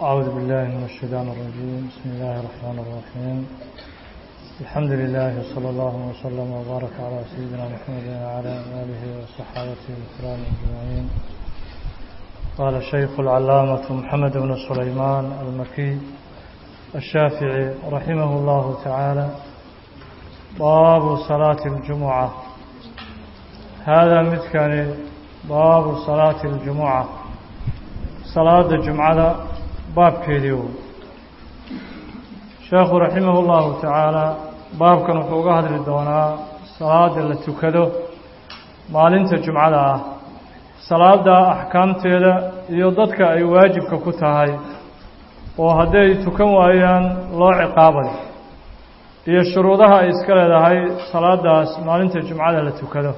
أعوذ بالله من الشيطان الرجيم بسم الله الرحمن الرحيم الحمد لله صلى الله وسلم وبارك على سيدنا محمد وعلى آله وصحابته الكرام أجمعين قال الشيخ العلامة محمد بن سليمان المكي الشافعي رحمه الله تعالى باب صلاة الجمعة هذا مثكان باب صلاة الجمعة صلاة الجمعة باب كيديو شيخ رحمه الله تعالى باب كان وحوقها هذه الدونا صلاة اللي تكدو maalinta jumcada ah salaada axkaamteeda iyo dadka ay waajibka ku tahay oo hadday tukan waayaan loo ciqaabayo iyo shuruudaha ay iska leedahay salaadaas maalinta jumcada la tukado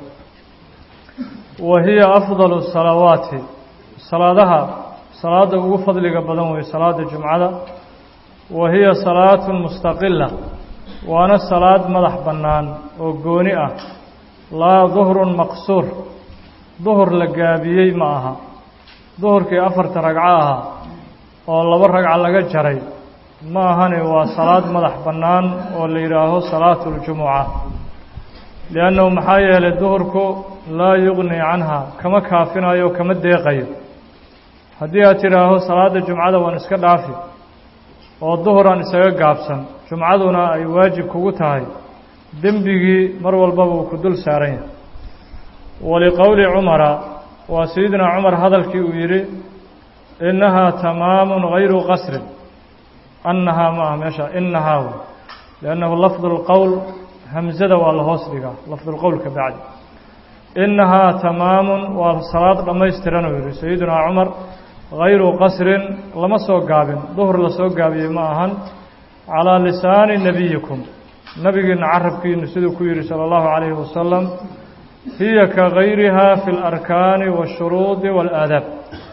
wa hiya afdalu salawaati salaadaha salaada ugu fadliga badan wey salaada jumcada wa hiya salaatun mustaqila waana salaad madax bannaan oo gooni ah laa duhrun maqsuur duhur la gaabiyey ma aha duhurkii afarta ragco ahaa oo laba ragco laga jaray ma ahane waa salaad madax bannaan oo la yidhaaho salaatu اljumuca liannahu maxaa yeelay duhurku laa yugnii canha kama kaafinayo kama deeqayo haddii aad tidhaaho salaadda jumcada waan iska dhaafi oo duhuraan isaga gaabsan jumcaduna ay waajib kugu tahay dembigii mar walbaba uu ku dul saaran yahay waliqowli cumara waa sayidina cumar hadalkii uu yidhi innahaa tamaamun hayru qasrin annahaa ma ah meesha inahaa wey liannahu lafdu lqowl hamsada waa la hoos dhigaa lafdulqowlka bacdi innahaa tamaamun waa salaad dhammaystiran uu yidhi sayidina cumar hayru qasrin lama soo gaabin duhur la soo gaabiyey ma ahan calaa lisaani nebiyikum nabigiina carabkiinu siduu ku yidhi salى اllahu عalayhi wasalam hiya ka gayriha fi اlarkaani waالshuruudi wاlaadaab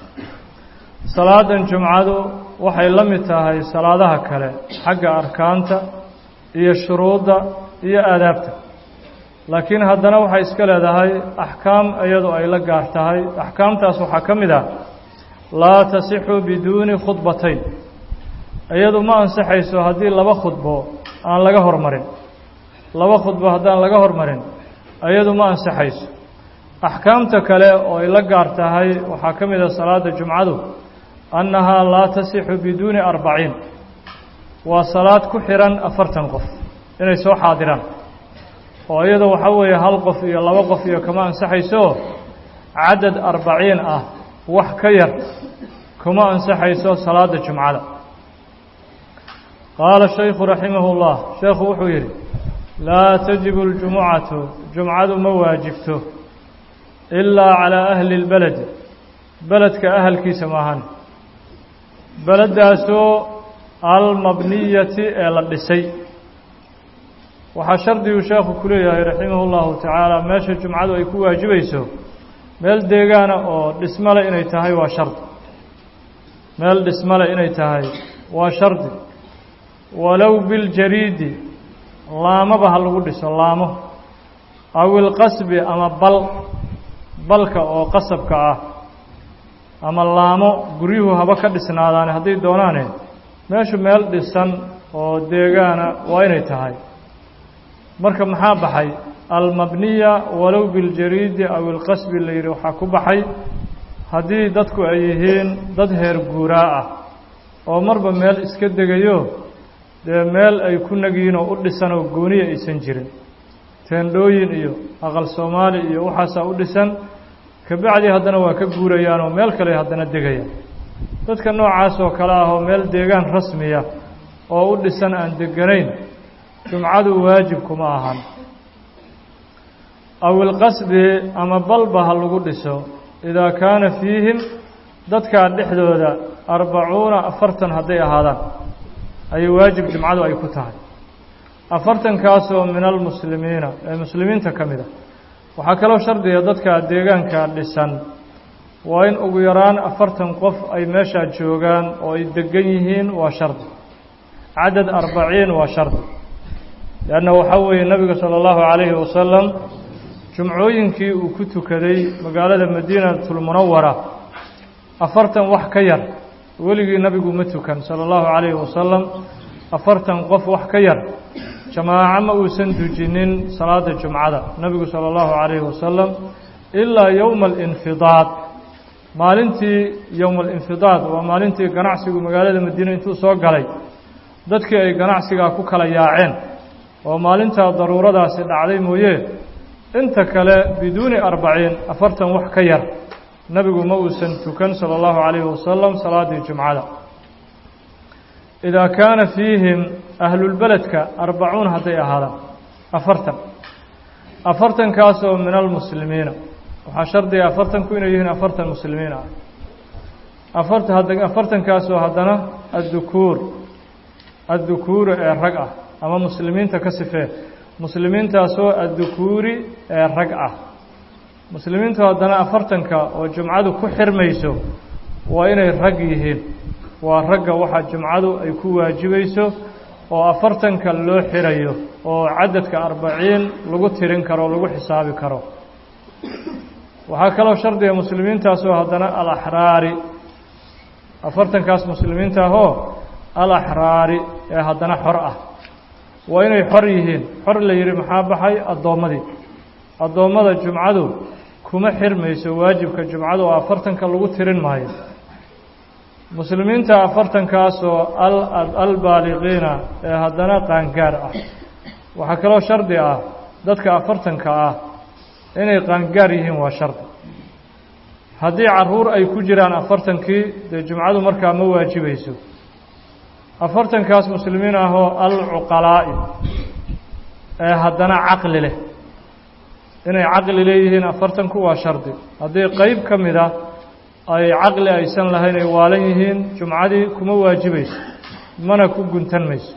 salaadan jumcadu waxay la mid tahay salaadaha kale xagga arkaanta iyo shuruudda iyo aadaabta laakiin haddana waxay iska leedahay axkaam iyadu ay la gaar tahay axkaamtaas waxaa ka mid ah laa tasixu biduuni khudbatayn iyadu ma ansaxayso haddii laba khudbo aan laga hormarin laba khudbo haddaan laga hormarin iyadu ma ansaxayso axkaamta kale oo ay la gaar tahay waxaa ka mid a salaada jumcadu annahaa laa tasixu biduuni arbaciin waa salaad ku xihan afartan qof inay soo xaadiraan oo iyada waxaa weeye hal qof iyo laba qof iyo kama ansaxayso cadad arbaciin ah wax ka yar kuma ansaxayso salaada jumcada qaala shaykhu raximah اllah sheekhu wuxuu yidhi laa tajibu اljumucatu jumcadu ma waajibto ilaa calaa ahli اlbeledi beledka ahalkiisa maahan beleddaasoo almabniyati ee la dhisay waxaa shardiguu sheekhu ku leeyahay raximah اllahu tacaala meesha jumcadu ay ku waajibayso meel deegaana oo dhismale inay tahay waa shardi meel dhismale inay tahay waa shardi walow biljariidi laamaba ha lagu dhiso laamo aw ilqasbi ama bal balka oo qasabka ah ama laamo guryuhu haba ka dhisnaadaane hadday doonaane meeshu meel dhisan oo deegaana waa inay tahay marka maxaa baxay almabniya walow biljariidi aw ilqasbi la yidhi waxaa ku baxay haddii dadku ay yihiin dad heer guuraa ah oo marba meel iska degayo dee meel ay ku nagiyiin oo u dhisan oo gooniya aysan jirin teendhooyin iyo aqal soomaali iyo waxaasaa u dhisan kabacdi haddana waa ka guurayaan oo meel kale haddana degayaan dadka noocaas oo kale ah oo meel deegaan rasmiya oo u dhisan aan deganayn jumcadu waajib kuma ahan aw ilqasbi ama balba ha lagu dhiso idaa kaana fiihim dadkaa dhexdooda arbacuuna afartan hadday ahaadaan ayay waajib jumcadu ay ku tahay afartankaasoo min almuslimiina ee muslimiinta ka mid a waxaa kaloo shardiga dadka deegaanka dhisan waa in ugu yaraan afartan qof ay meeshaa joogaan oo ay degan yihiin waa shardi cadad arbaciin waa shardi leanna waxaa weeye nebiga sala allahu calayhi wasalam jumcooyinkii uu ku tukaday magaalada madiinatulmunawara afartan wax ka yar weligii nabigu ma tukan sala allahu calayhi wasalam afartan qof wax ka yar jamaaco ma uusan dujinin salaada jumcada nebigu sala allahu calayhi wasalam ilaa yowma alinfidaad maalintii yowma alinfidaad waa maalintii ganacsigu magaalada madiine intuu soo galay dadkii ay ganacsigaa ku kala yaaceen oo maalintaa daruuradaasi dhacday mooye inta kale biduuni arbaciin afartan wax ka yar nebigu ma uusan tukan sala allahu calayhi wasalam salaaddii jumcada idaa kaana fiihim ahlulbeledka arbacuun hadday ahaadaan afartan afartankaasoo min almuslimiina waxaa shardiga afartanku inay yihiin afartan muslimiin ah afarta afartankaasoo haddana addukuur addukuuri ee rag ah ama muslimiinta ka sifee muslimiintaasoo addukuuri ee rag ah muslimiintu haddana afartanka oo jumcadu ku xirmayso waa inay rag yihiin waa ragga waxaa jumcadu ay ku waajibayso oo afartanka loo xirayo oo cadadka arbaciin lagu tirin karo lagu xisaabi karo waxaa kaloo shardiga muslimiintaasoo haddana alaxraari afartankaas muslimiinta ahoo alaxraari ee haddana xor ah waa inay xor yihiin xor la yidhi maxaa baxay addoommadii addoommada jumcadu kuma xirmayso waajibka jumcadu oo afartanka lagu tirin maayo muslimiinta afartankaasoo albaaliqiina ee haddana qaangaar ah waxaa kaloo shardi ah dadka afartanka ah inay qaangaar yihiin waa shardi haddii caruur ay ku jiraan afartankii dee jumcadu markaa ma waajibayso afartankaas muslimiin ahoo alcuqalaa'i ee haddana caqli leh inay caqli leeyihiin afartanku waa shardi haddii qeyb ka mid a ay caqli aysan lahayn ay waalan yihiin jumcadii kuma waajibayso mana ku guntan mayso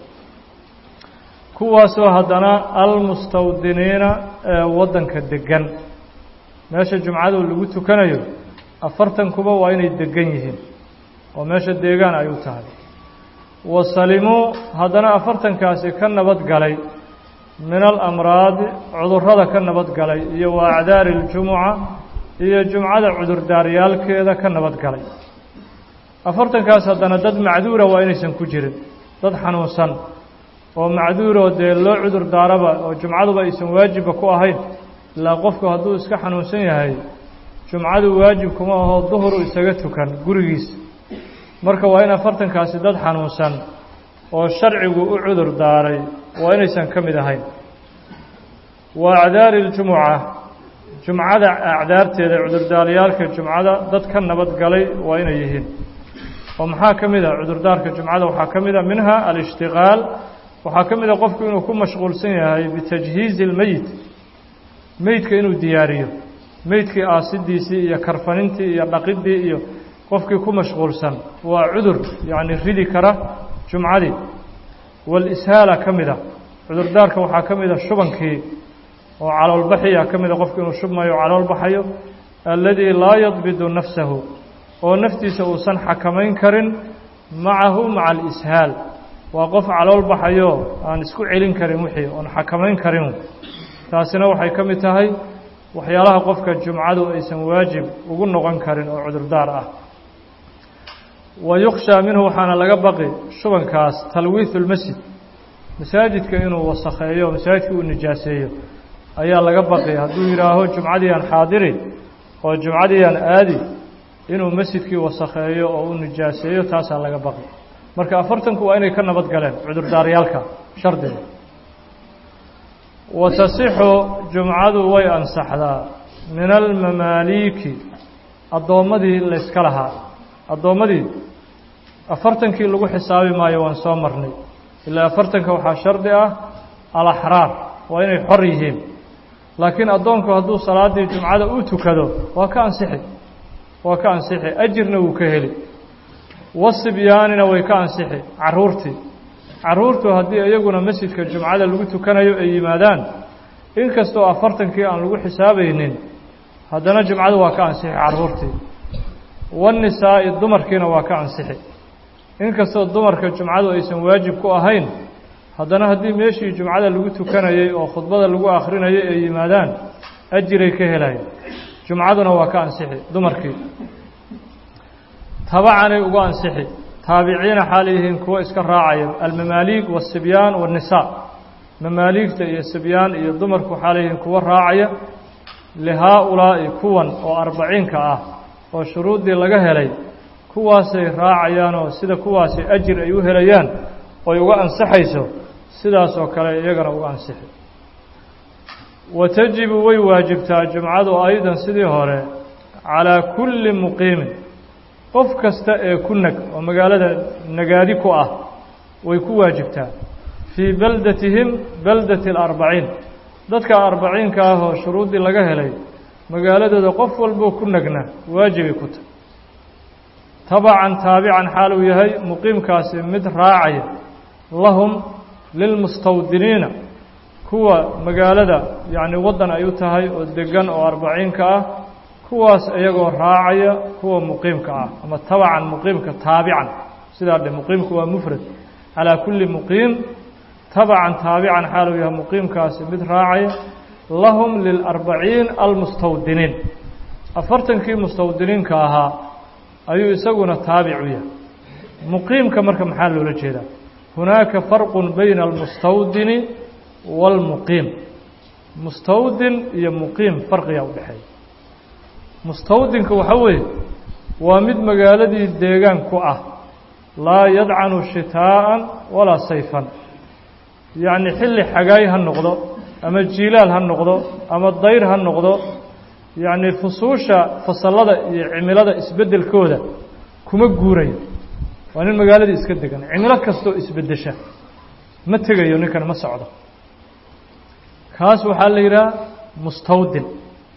kuwaasoo haddana almustawdiniina ee waddanka deggan meesha jumcadu lagu tukanayo afartankuba waa inay deggan yihiin oo meesha deegaan ay u tahay wasalimuu haddana afartankaasi ka nabad galay min alamraadi cudurrada ka nabad galay iyo wa acdaari اljumuca iyo jumcada cudurdaaryaalkeeda ka nabad galay afartankaas haddana dad macduura waa inaysan ku jirin dad xanuunsan oo macduuroo dee loo cudur daaraba oo jumcaduba aysan waajibba ku ahayn ilaa qofku hadduu iska xanuunsan yahay jumcadu waajib kuma aho duhuru isaga tukan gurigiisa marka waa in afartankaasi dad xanuunsan oo sharcigu u cudur daaray waa inaysan ka mid ahayn wa acdaari اljumuca jumcada acdaarteeda cudurdaaryaalka jumcada dad ka nabad galay waa inay yihiin oo maxaa ka mid a cudurdaarka jumcada waxaa ka mid a minha alishtiqaal waxaa ka mid a qofku inuu ku mashquulsan yahay bitajhiizi اlmeyit meydka inuu diyaariyo meydkii aasidiisii iyo karfanintii iyo dhaqidii iyo qofkii ku mashquulsan waa cudur yacni ridi kara jumcadii walishaala ka mid a cudurdaarka waxaa ka mid a shubankii oo caloolbaxiya ka mida qofku inuu shubmayo calool baxayo alladii laa yadbidu nafsahu oo naftiisa uusan xakamayn karin macahu maca alishaal waa qof calool baxayo aan isku celin karin wixii oon xakamayn karin taasina waxay ka mid tahay waxyaalaha qofka jumcadu aysan waajib ugu noqon karin oo cudurdaar ah wa yukhshaa minhu waxaana laga baqi shubankaas talwiihu lmasjid masaajidka inuu wasakheeyo masaajidka uu nijaaseeyo ayaa laga baqi hadduu yidhaaho jumcadiiaan xaadiri oo jumcadiiaan aadi inuu masjidkii wasakheeyo oo u nijaaseeyo taasaa laga baqi marka afartanku waa inay ka nabad galeen cudurdaaryaalka shardiga wa tasixu jumcadu way ansaxdaa min almamaaliiki addoommadii layska lahaa addoommadii afartankii lagu xisaabi maayo waan soo marnay ilaa afartanka waxaa shardi ah alaxraar waa inay xor yihiin laakiin addoonku hadduu salaaddii jumcada u tukado waa ka ansixi waa ka ansixi ajirna wuu ka heli wasibyaanina way ka ansixi carruurtii carruurtu haddii iyaguna masjidka jumcada lagu tukanayo ay yimaadaan inkastoo afartankii aan lagu xisaabaynin haddana jumcadu waa ka ansixi carruurtii wanisaa'i dumarkiina waa ka ansixi inkastoo dumarka jumcadu aysan waajib ku ahayn haddana haddii meeshii jumcada lagu tukanayey oo khudbada lagu akhrinayay ay yimaadaan ajiray ka helayan jumcaduna waa ka ansixi dumarkii tabacanay ugu ansixi taabiciina xaal yihiin kuwo iska raacaya almamaaliig waasibyaan waannisaa mamaaliigta iyo sibyaan iyo dumarku xaal yihiin kuwo raacaya lihaa-ulaa'i kuwan oo arbaciinka ah oo shuruuddii laga helay kuwaasay raacayaanoo sida kuwaasi ajir ay u helayaan oy uga ansaxayso sidaas oo kale iyagana uga ansixi wa tajibu way waajibtaa jumcadu aydan sidii hore calaa kulli muqiimin qof kasta ee ku nag oo magaalada nagaadi ku ah way ku waajibtaa fii beldatihim beldati alarbaciin dadka arbaciinka ah oo shuruuddii laga helay magaaladooda qof walboo ku nagna waajibay ku tahy tabacan taabican xaal uu yahay muqiimkaasi mid raacaya lahum lilmustawdiniina kuwa magaalada yacni waddan ay u tahay oo deggan oo arbaciinka ah kuwaas iyagoo raacaya kuwa muqiimka ah ama tabacan muqiimka taabican sidaa dhe muqiimku waa mufrad calaa kulli muqiim tabacan taabican xaal uu yahay muqiimkaasi mid raacaya lahum lilarbaciin almustawdiniin afartankii mustawdiniinka ahaa ayuu isaguna taabic u yahay muqiimka marka maxaa loola jeedaa hunaaka farqun bayna almustawdini waalmuqiim mustawdin iyo muqiim farqigaa u dhexeeya mustawdinka waxaa weeye waa mid magaaladii deegaan ku ah laa yadcanu shitaa'an walaa sayfan yacni xilli xagaay ha noqdo ama jiilaal ha noqdo ama dayr ha noqdo yacni fusuusha fasallada iyo cimilada isbeddelkooda kuma guurayo waa nin magaaladii iska degan cimilo kastoo isbeddesha ma tegayo ninkan ma socdo kaas waxaa la yidhaha mustawdin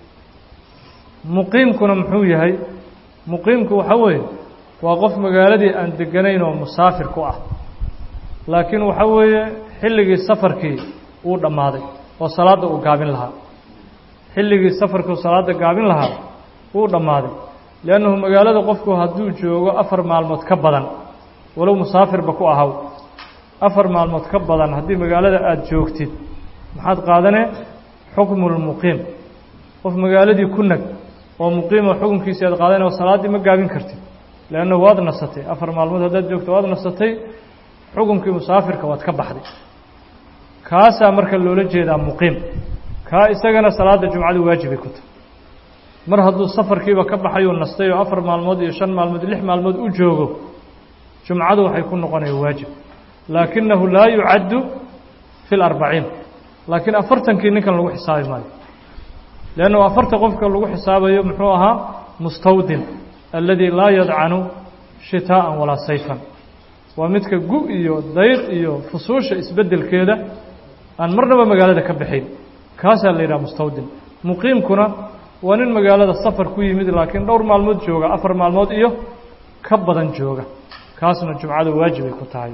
muqiimkuna muxuu yahay muqiimku waxaa weeye waa qof magaaladii aan deganayn oo musaafir ku ah laakiin waxaa weeye xilligii safarkii wuu dhammaaday oo salaadda uu gaabin lahaa xilligii safarkuu salaadda gaabin lahaa wuu dhammaaday liannahu magaalada qofku hadduu joogo afar maalmood ka badan walow musaafirba ku ahaw afar maalmood ka badan haddii magaalada aada joogtid maxaad qaadanee xukmulmuqiim qof magaaladii ku nag oo muqiima xukunkiisii aad qaadane oo salaaddii ma gaabin kartid leannahu waad nasatay afar maalmood haddaad joogto waad nasatay xukunkii musaafirka waad ka baxday kaasaa marka loola jeedaa muqiim kaa isagana salaadda jumcadu waajibay ku tahay mar hadduu safarkiiba ka baxayuu nastay oo afar maalmood iyo shan maalmood lix maalmood u joogo jumcadu waxay ku noqonaya waajib laakinahu laa yucaddu fi larbaciin laakiin afartankii ninkan lagu xisaabi maayo leannahu afarta qofka lagu xisaabayo muxuu ahaa mustawdin alladii laa yadcanu shitaa'an walaa sayfan waa midka gu iyo dayr iyo fusuusha isbeddelkeeda aan marnaba magaalada ka baxayn kaasaa la yidhaha mustawdin muqiimkuna waa nin magaalada safar ku yimid laakiin dhowr maalmood jooga afar maalmood iyo ka badan jooga kaasna jumcada waajibay ku tahay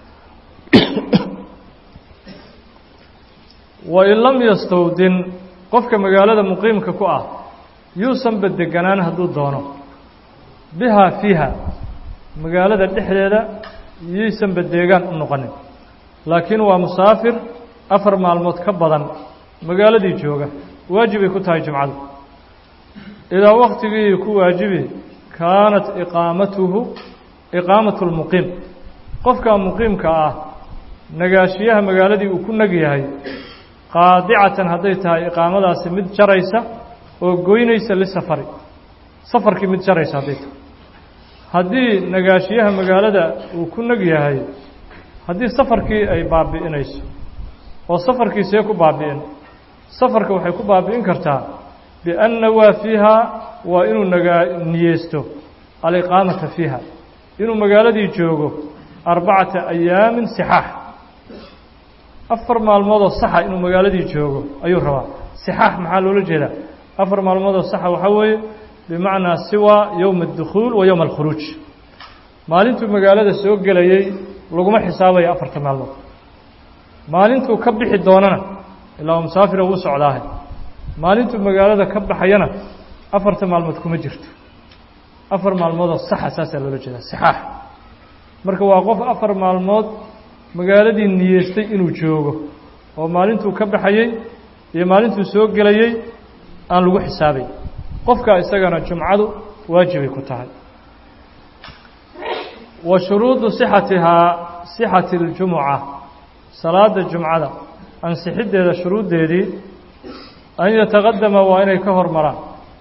wain lam yastawdin qofka magaalada muqiimka ku ah yuusanba deganaan hadduu doono bihaa fiiha magaalada dhexdeeda yaysanba deegaan u noqonin laakiin waa musaafir afar maalmood ka badan magaaladii jooga waajibay ku tahay jumcadu idaa waktigii ku waajibi kaanat iqaamatuhu iqaamatu lmuqiim qofka muqiimka ah nagaashiyaha magaaladii uu ku nag yahay qaadicatan hadday tahay iqaamadaasi mid jaraysa oo goynaysa lisafari safarkii mid jaraysa hadday tahay haddii nagaashiyaha magaalada uu ku nag yahay haddii safarkii ay baabi'inayso oo safarkii see ku baabi'in safarka waxay ku baabi'in kartaa bianna waa fiiha waa inuu nagaa niyeysto aliqaamata fiiha inuu magaaladii joogo arbacata ayaamin sixaax afar maalmoodoo saxa inuu magaaladii joogo ayuu rabaa sixaax maxaa loola jeedaa afar maalmoodoo saxa waxaa weeye bimacnaa siwa yowma addukhuul wa yowma alkhuruuj maalintuu magaalada soo gelayey laguma xisaabayo afarta maalmood maalintuu ka bixi doonana ilaa musaafira wuu socdaahe maalintuu magaalada ka baxayana afarta maalmood kuma jirto afar maalmoodoo saxa saasaa loola jeedaa sixaax marka waa qof afar maalmood magaaladii niyeystay inuu joogo oo maalintuu ka baxayey iyo maalintuu soo gelayey aan lagu xisaabay qofkaa isagana jumcadu waajibay ku tahay wa shuruudu sixatihaa sixati اljumuca salaada jumcada ansixiddeeda shuruuddeedii an yataqadama waa inay ka hormaraan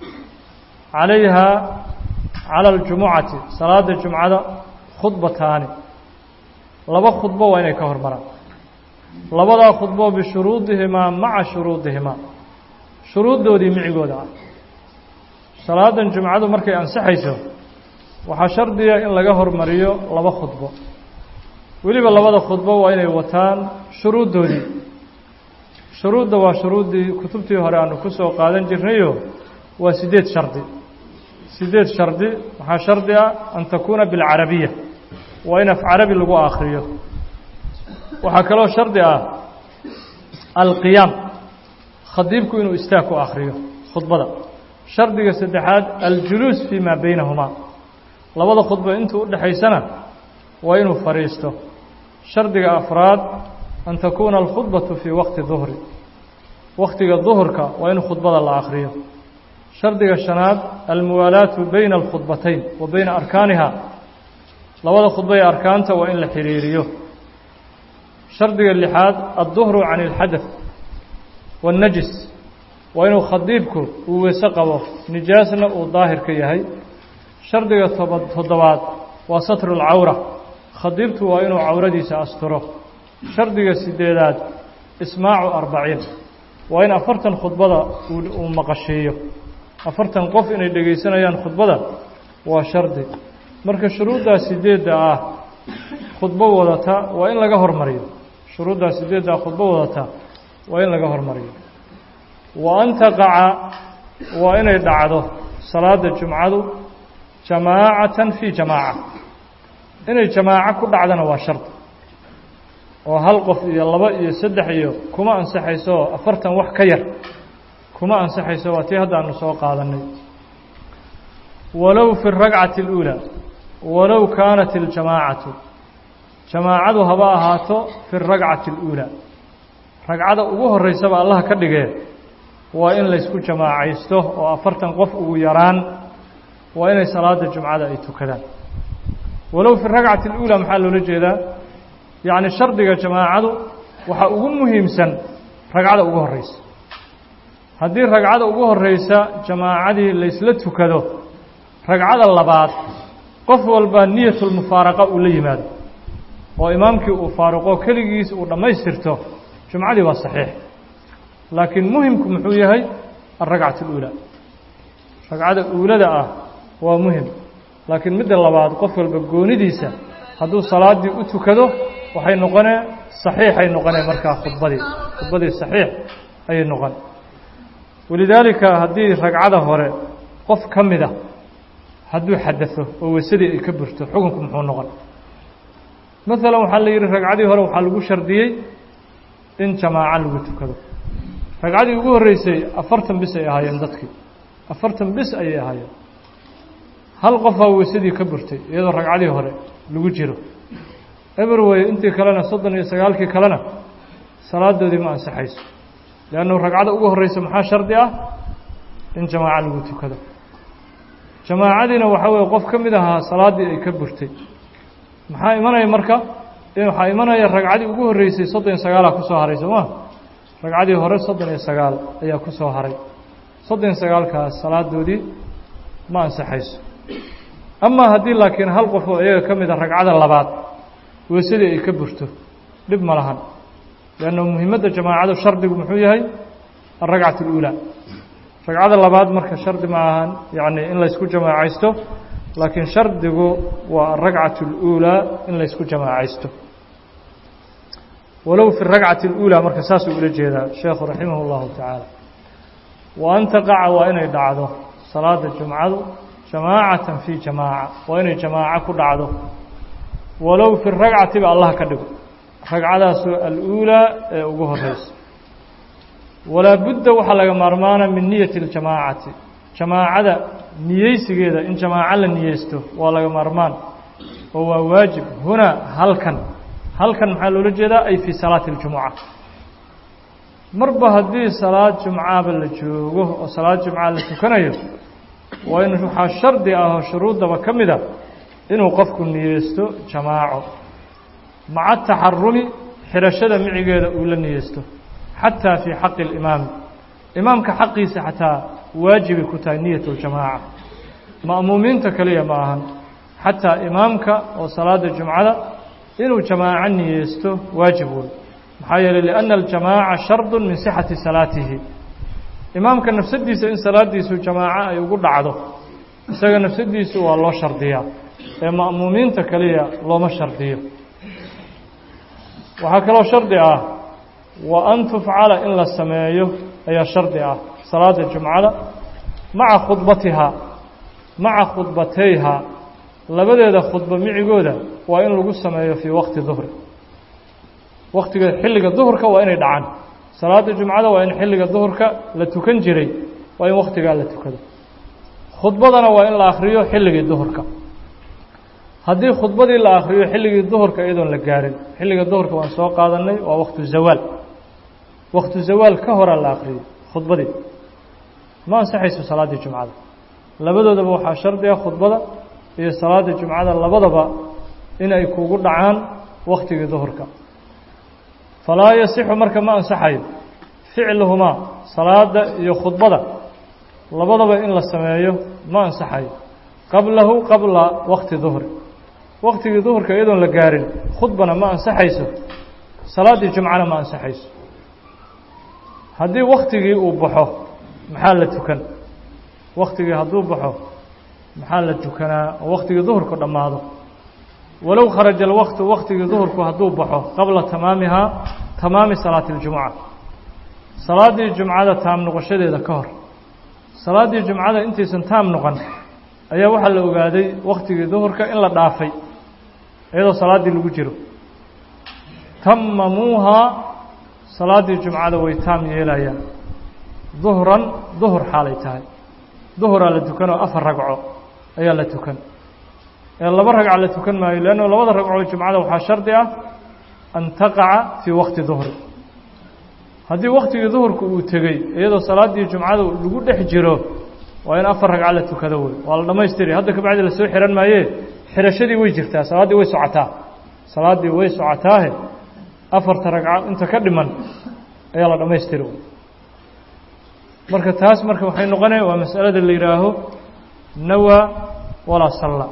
calayha cala aljumucati salaada jumcada khudbataani laba khudbo waa inay ka hormaraan labadaa khudbo bishuruudihimaa maca shuruudihimaa shuruuddoodii micigooda ah salaadan jumcadu markay ansixayso waxaa shardiga in laga hormariyo laba khudbo weliba labada khudbo waa inay wataan shuruuddoodii shuruudda waa shuruuddii kutubtii hore aanu ku soo qaadan jirnayo waa siddeed shardi siddeed shardi waxaa shardi ah an takuuna bilcarabiya waa in af carabi lagu akhriyo waxaa kaloo shardi ah alqiyaam khadiibku inuu istaag ku akhriyo khudbada shardiga saddexaad aljuluus fii maa baynahumaa labada khudbo intuu u dhexaysana waa inuu fadhiisto shardiga afraad an takuuna alkhudbatu fii waqti duhri waktiga duhurka waa in khudbada la akhriyo shardiga shanaad almuwaalaatu bayna alkhudbatayn wa bayna arkaaniha labada khudbo ee arkaanta waa in la xiriiriyo shardiga lixaad adduhru can ilxadath waannajis waa inuu khadiibku uu weyse qabo nijaasna uu daahir ka yahay shardiga toba toddobaad waa satru lcawra khadiibtu waa inuu cawradiisa asturo shardiga sideedaad ismaacu arbaciin waa in afartan khudbada uu maqashiiyo afartan qof inay dhegaysanayaan khudbada waa shardi marka shuruuddaa sideedda ah khudbo wadata waa in laga hormariyo shuruuddaa sideedda ah khudbo wadata waa in laga hormariyo wa an taqaca waa inay dhacdo salaada jumcadu jamaacatan fii jamaaca inay jamaaco ku dhacdana waa shardi oo hal qof iyo laba iyo saddex iyo kuma ansaxayso afartan wax ka yar kuma ansaxayso waa tii haddaanu soo qaadanay walow fi اragcati اlأuulى walow kaanat اljamaacatu jamaacadu haba ahaato fi اragcati اlأuulى ragcada ugu horeysaba allah ka dhigee waa in laysku jamaacaysto oo afartan qof ugu yaraan waa inay salaada jumcada ay tukadaan walow fi ragcati اlأuulى maxaa loola jeedaa yacni shardiga jamaacadu waxaa ugu muhiimsan ragcada ugu horeysa haddii ragcada ugu horeysa jamaacadii laysla tukado ragcada labaad qof walba niyatulmufaaraqa uu la yimaado oo imaamkii uu faaruqo keligiis uu dhammaystirto jumcadii waa saxiix laakiin muhimku muxuu yahay alragcatu اluulaa ragcada uulada ah waa muhim laakiin midda labaad qof walba goonidiisa hadduu salaaddii u tukado waxay noqonee saxiixay noqonee markaa khudbadii khudbadii saxiix ayay noqon walidaalika haddii ragcada hore qof ka mida hadduu xadao oo weysadii ay ka burto xukunku muxuu noqon maalan waxaa la yidhi ragcadii hore waxaa lagu shardiyey in jamaaco lagu tukado ragcadii ugu horreysay afartan bis ay ahaayeen dadkii afartan bis ayay ahaayeen hal qofaa weysadii ka burtay iyadoo ragcadii hore lagu jiro eberwey intii kalena soddon iyo sagaalkii kalena salaadoodii ma ansaxayso leannu ragcada ugu horreysa maxaa shardi ah in jamaaco lagu tukado jamaacadiina waxaa weeye qof ka mid ahaa salaaddii ay ka burtay maxaa imanaya marka waxaa imanaya ragcadii ugu horreysay soddon iyo sagaalaa kusoo haray soo ma ragcadii hore soddon iyo sagaal ayaa ku soo haray soddon iyo sagaalkaas salaadoodii ma ansaxayso amaa haddii laakiin hal qof oo iyaga ka mida ragcada labaad weysadii ay ka burto dhib ma lahan leanna muhiimadda jamaacadu shardigu muxuu yahay alragcat اluulaa ragcada labaad marka shardi ma ahan yacni in laysku jamaacaysto laakiin shardigu waa alragcat اluulaa in laysku jamaacaysto walow fi ragcati اluulaa marka saasuu ula jeedaa sheekhu raximah اllahu tacaala wa an taqaca waa inay dhacdo salaada jumcadu jamaacatan fii jamaaca waa inay jamaaco ku dhacdo walow fi ragcati ba allah ka dhigo ragcadaasoo aluulaa ee ugu horeysa walaa budda waxaa laga maarmaana min niyati اljamaacati jamaacada niyeysigeeda in jamaaco la niyeysto waa laga maarmaan oo waa waajib hunaa halkan halkan maxaa loola jeedaa ay fii salaati اljumuca marba haddii salaad jumcaaba la joogo oo salaad jumca la tukanayo waa in waxaa shardi ah oo shuruuddaba ka mid a inuu qofku niyeysto jamaaco maca taxarumi xirashada micigeeda uu la niyeysto xataa fii xaqi اlimaami imaamka xaqiisa xataa waajibay ku tahay niyat اljamaaca ma'muumiinta keliya ma ahan xataa imaamka oo salaada jumcada inuu jamaaco niyeysto waajib wey maxaa yeeley liأnna aljamaaca shardu min sixati salaatihi imaamka nafsadiisa in salaadiisu jamaaco ay ugu dhacdo isaga nafsadiisu waa loo shardiyaa ee ma'muumiinta keliya looma shardiyo waxaa kaloo shardi ah wa an tufcala in la sameeyo ayaa shardi ah salaada jumcada maca khudbatihaa maca khudbatayhaa labadeeda khudbo micigooda waa in lagu sameeyo fii waqti duhri waktiga xilliga duhurka waa inay dhacaan salaada jumcada waa in xilliga duhurka la tukan jiray waa in waktigaa la tukado khudbadana waa in la akhriyo xilligii duhurka haddii khudbadii la akhriyo xilligii duhurka iyadoon la gaarin xilliga duhurka waan soo qaadanay waa waktu zawaal waktu zawaal ka horaa la akhriyo khudbadii ma ansaxayso salaaddii jumcada labadoodaba waxaa shardi ah khudbada iyo salaada jumcada labadaba in ay kugu dhacaan waktigii duhurka falaa yasixu marka ma ansaxayo ficluhumaa salaada iyo khudbada labadaba in la sameeyo ma ansaxayo qablahu qabla wakti duhri waktigii duhurka iyadoon la gaarin khudbana ma ansaxayso salaaddii jumcana ma ansaxayso haddii waktigii uu baxo maxaa la tukan waktigii hadduu baxo maxaa la tukanaa oo waktigii duhurku dhammaado walow kharaja alwaqtu waktigii duhurku hadduu baxo qabla tamaamihaa tamaami salaati اljumuca salaaddii jumcada taam noqoshadeeda ka hor salaaddii jumcada intaysan taam noqon ayaa waxaa la ogaaday waktigii duhurka in la dhaafay iyadoo salaaddii lagu jiro tamamuuhaa salaaddii jumcada way taam yeelayaan duhran duhur xaalay tahay duhuraa la tukanoo afar ragco ayaa la tukan ee laba ragca la tukan maayo leanno labada ragcoo jumcada waxaa shardi ah an taqaca fii waqti duhri haddii waktigii duhurka uu tegey iyadoo salaaddii jumcada lagu dhex jiro waa in afar ragca la tukado wey waa la dhammaystiri hadda kabacdi lasoo xihan maaye xirashadii way jirtaa salaaddii way socotaa salaaddii way socotaahe afarta ragco inta ka dhiman ayaa la dhammaystiri marka taas marka waxay noqonaya waa masalada la yidhaaho nawaa walaa salla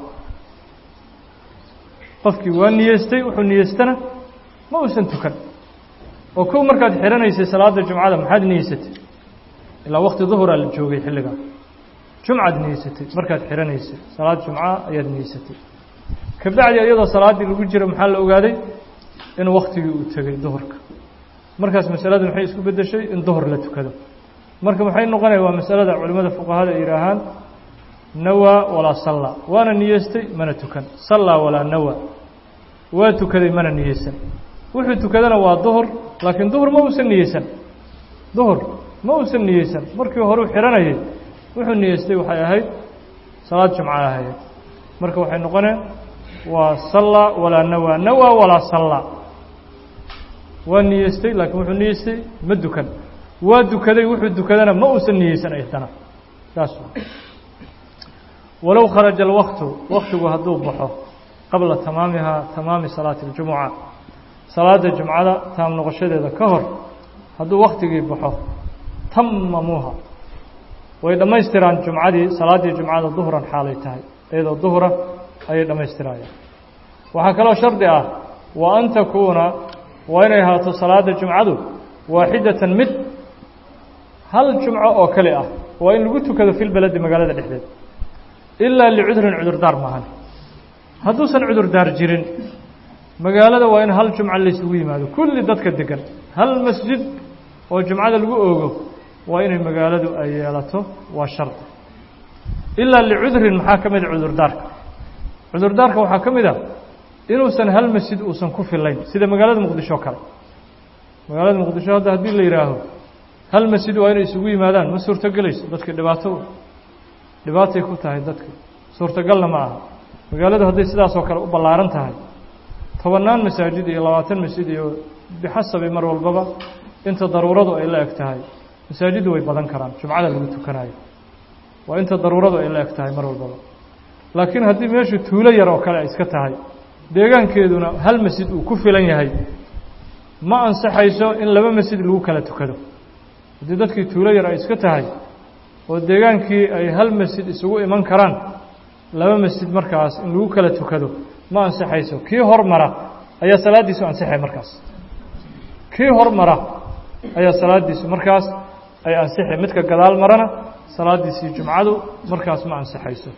qofkii waa niyeystay wuxuu niyeystana ma uusan tukan oo kow markaad xihanaysay salaada jumcada maxaad niyeysatay ilaa wakti duhuraa la joogay xilligaa jumcaad niyeysatay markaad xihanaysay salaad jumca ayaad niyeysatay kabacdi iyadoo salaaddii lagu jiro maxaa la ogaaday in waktigii uu tegey duhurka markaas masaladu maxay isku beddeshay in duhur la tukado marka maxay noqonaya waa masalada culimmada fuqahada ay yidhaahaan nawaa walaa salla waana niyeystay mana tukan sallaa walaa nawa waa tukaday mana niyeysan wuxuu tukadana waa duhur laakiin duhur ma uusan niyeysan duhur ma uusan niyeysan markii horeu xihanayay wuxuu niyeystay waxay ahayd salaad jumca ahayd marka waxay noqoneen waa sallaa walaa nawaa nawaa walaa sallaa waa niyeystay laakiin wuxuu niyeystay ma dukan waa dukaday wuxuu dukadana ma uusan niyeysan aydana saas walow kharaja alwaqtu waktigu hadduu baxo qabla tamaamihaa tamaami salaati اljumuca salaada jumcada taam noqoshadeeda ka hor hadduu waktigii baxo tamamuuha way dhammaystiraan jumcadii salaaddii jumcada duhran xaalay tahay iyadoo duhra ayay dhammaystirayaan waxaa kaloo shardi ah wa an takuuna waa inay ahaato salaada jumcadu waaxidatan mid hal jumco oo kale ah waa in lagu tukado fi lbeledi magaalada dhexdeed ilaa licudrin cudurdaar maahan hadduusan cudurdaar jirin magaalada waa in hal jumco laysugu yimaado kulli dadka degan hal masjid oo jumcada lagu oogo waa inay magaaladu ay yeelato waa shardi ilaa licudrin maxaa ka mida cudurdaarka cudurdaarka waxaa ka mid a inuusan hal masjid uusan ku filayn sida magaalada muqdisho kale magaalada muqdisho hadda haddii la yidhaaho hal masjid waa inay isugu yimaadaan ma suurtogelayso dadka dhibaato dhibaatay ku tahay dadka suurtagalna ma aha magaaladu hadday sidaasoo kale u ballaaran tahay tobannaan masaajid iyo labaatan masjid iyo bixasabi mar walbaba inta daruuradu ay la eg tahay masaajiddu way badan karaan jumcada lagu tukanayo waa inta daruuradu ay la eg tahay mar walbaba laakiin haddii meeshu tuulo yar oo kale ay iska tahay deegaankeeduna hal masjid uu ku filan yahay ma ansaxayso in laba masjid lagu kala tukado haddii dadkii tuulo yar ay iska tahay oo deegaankii ay hal masjid isugu iman karaan laba masjid markaas in lagu kala tukado ma ansaxayso kii hormara ayaa salaaddiisu ansixay markaas kii hormara ayaa salaaddiisu markaas ay ansixay midka gadaal marana salaaddiisii jumcadu markaas ma ansaxayso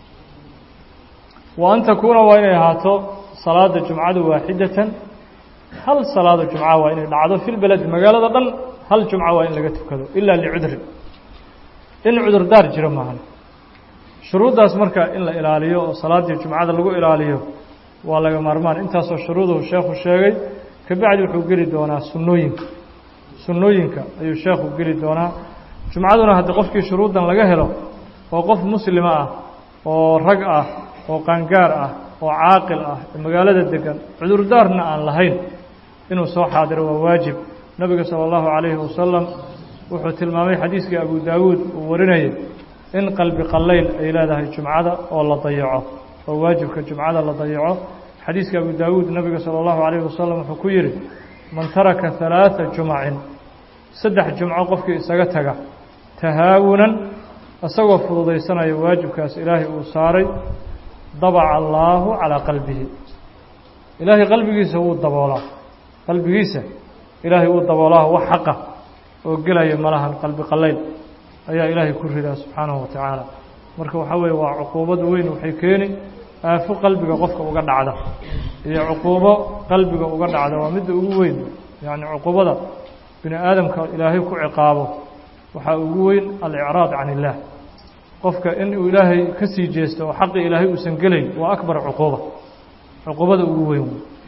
wa an takuuna waa inay ahaato salaada jumcadu waaxidatan hal salaado jumca waa inay dhacdo fi lbeledi magaalada dhan hal jumca waa in laga tukado ilaa licudrin in cudurdaar jiro maahan shuruuddaas marka in la ilaaliyo oo salaaddii jumcada lagu ilaaliyo waa laga maarmaan intaasoo shuruuduhu sheekhu sheegay kabacdi wuxuu geli doonaa sunnooyinka sunnooyinka ayuu sheekhu geli doonaa jumcaduna haddii qofkii shuruuddan laga helo oo qof muslima ah oo rag ah oo qaangaar ah oo caaqil ah ee magaalada degan cudurdaarna aan lahayn inuu soo xaadiro waa waajib nebiga sala allahu calayhi wasalam wuxuu tilmaamay xadiiskii abu daawuud uu warinayay in qalbi qallayl ay leedahay jumcada oo la dayaco oo waajibka jumcada la dayaco xadiiska abu daawuud nebiga sala allahu calayhi wasalam wuxuu ku yidhi man taraka halaata jumacin saddex jumco qofkii isaga taga tahaawunan isagoo fududaysanaya waajibkaas ilaahay uu saaray dabaca allaahu calaa qalbihi ilaahay qalbigiisa wuu daboolaa qalbigiisa ilaahay wuu daboolaa wax xaqa oo gelaya malahan qalbi qallayl ayaa ilaahay ku ridaa subxaanahu wa tacaala marka waxaa weeye waa cuquubad weyn waxay keeni aafo qalbiga qofka uga dhacda iyo cuquubo qalbiga uga dhacda waa midda ugu weyn yacni cuquubada bini aadamka ilaahay ku ciqaabo waxaa ugu weyn alicraad can illaah qofka in uu ilaahay ka sii jeesto oo xaqii ilaahay uusan gelayn waa akbar cuquuba cuquubada ugu weyn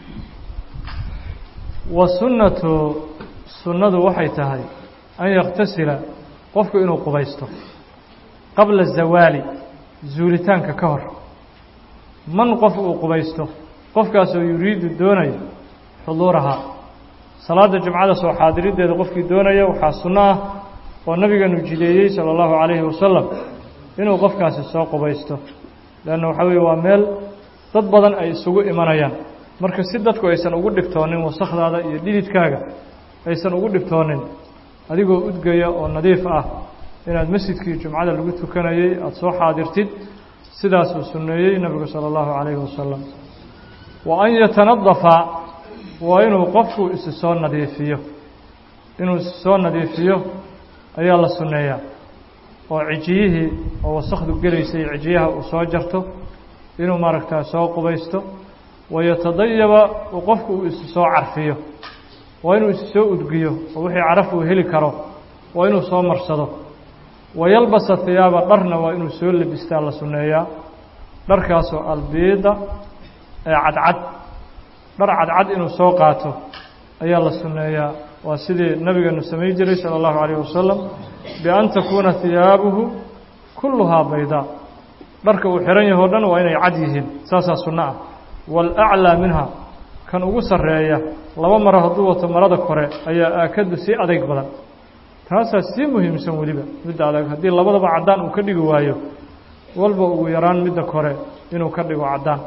wa sunnatu sunnadu waxay tahay an yaktasila qofku inuu qubaysto qabla zawaali zuulitaanka ka hor man qof uu qubaysto qofkaasoo yuriidu doonaya xuduurahaa salaada jumcada soo xaadiriddeeda qofkii doonaya waxaa sunno ah oo nabigeenu jideeyey sala allahu calayhi wasalam inuu qofkaasi soo qubaysto leanna waxaa weeye waa meel dad badan ay isugu imanayaan marka si dadku aysan ugu dhibtoonin wasakhdaada iyo dhididkaaga aysan ugu dhibtoonin adigoo udgaya oo nadiif ah inaad masjidkii jumcada lagu tukanayey aada soo xaadirtid sidaasuu sunneeyey nebigu sala allahu calayhi wasalam wa an yatanadafa waa inuu qofku isi soo nadiifiyo inuu isi soo nadiifiyo ayaa la sunneeyaa oo cijiyihii oo wasakhdu gelaysay cijiyaha uu soo jarto inuu maaragtaa soo qubaysto wayatadayaba uu qofku uu isi soo carfiyo waa inuu isi soo udgiyo oo wixii caraf uu heli karo waa inuu soo marsado wayalbasa hiyaaba dharna waa inuu soo lebistaa la sunneeyaa dharkaasoo albiida ee cadcad dhar cadcad inuu soo qaato ayaa la sunneeyaa waa sidii nabigeenu samayn jiray sala allahu calayh wasalam bian takuuna hiyaabuhu kulluhaa baydaa dharka uu xihan yaho dhan waa inay cad yihiin saasaa sunno ah waalaclaa minha kan ugu sarreeya laba maro hadduu wato marada kore ayaa aakadu sii adayg badan taasaa sii muhiimsan weliba midda adag haddii labadaba caddaan uu ka dhigi waayo walba ugu yaraan midda kore inuu ka dhigo caddaan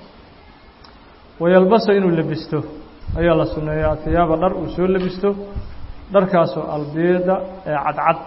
wayalbasa inuu lebisto ayaa la sunneeyaa hiyaaba dhar uu soo lebisto dharkaasoo albiida ee cadcad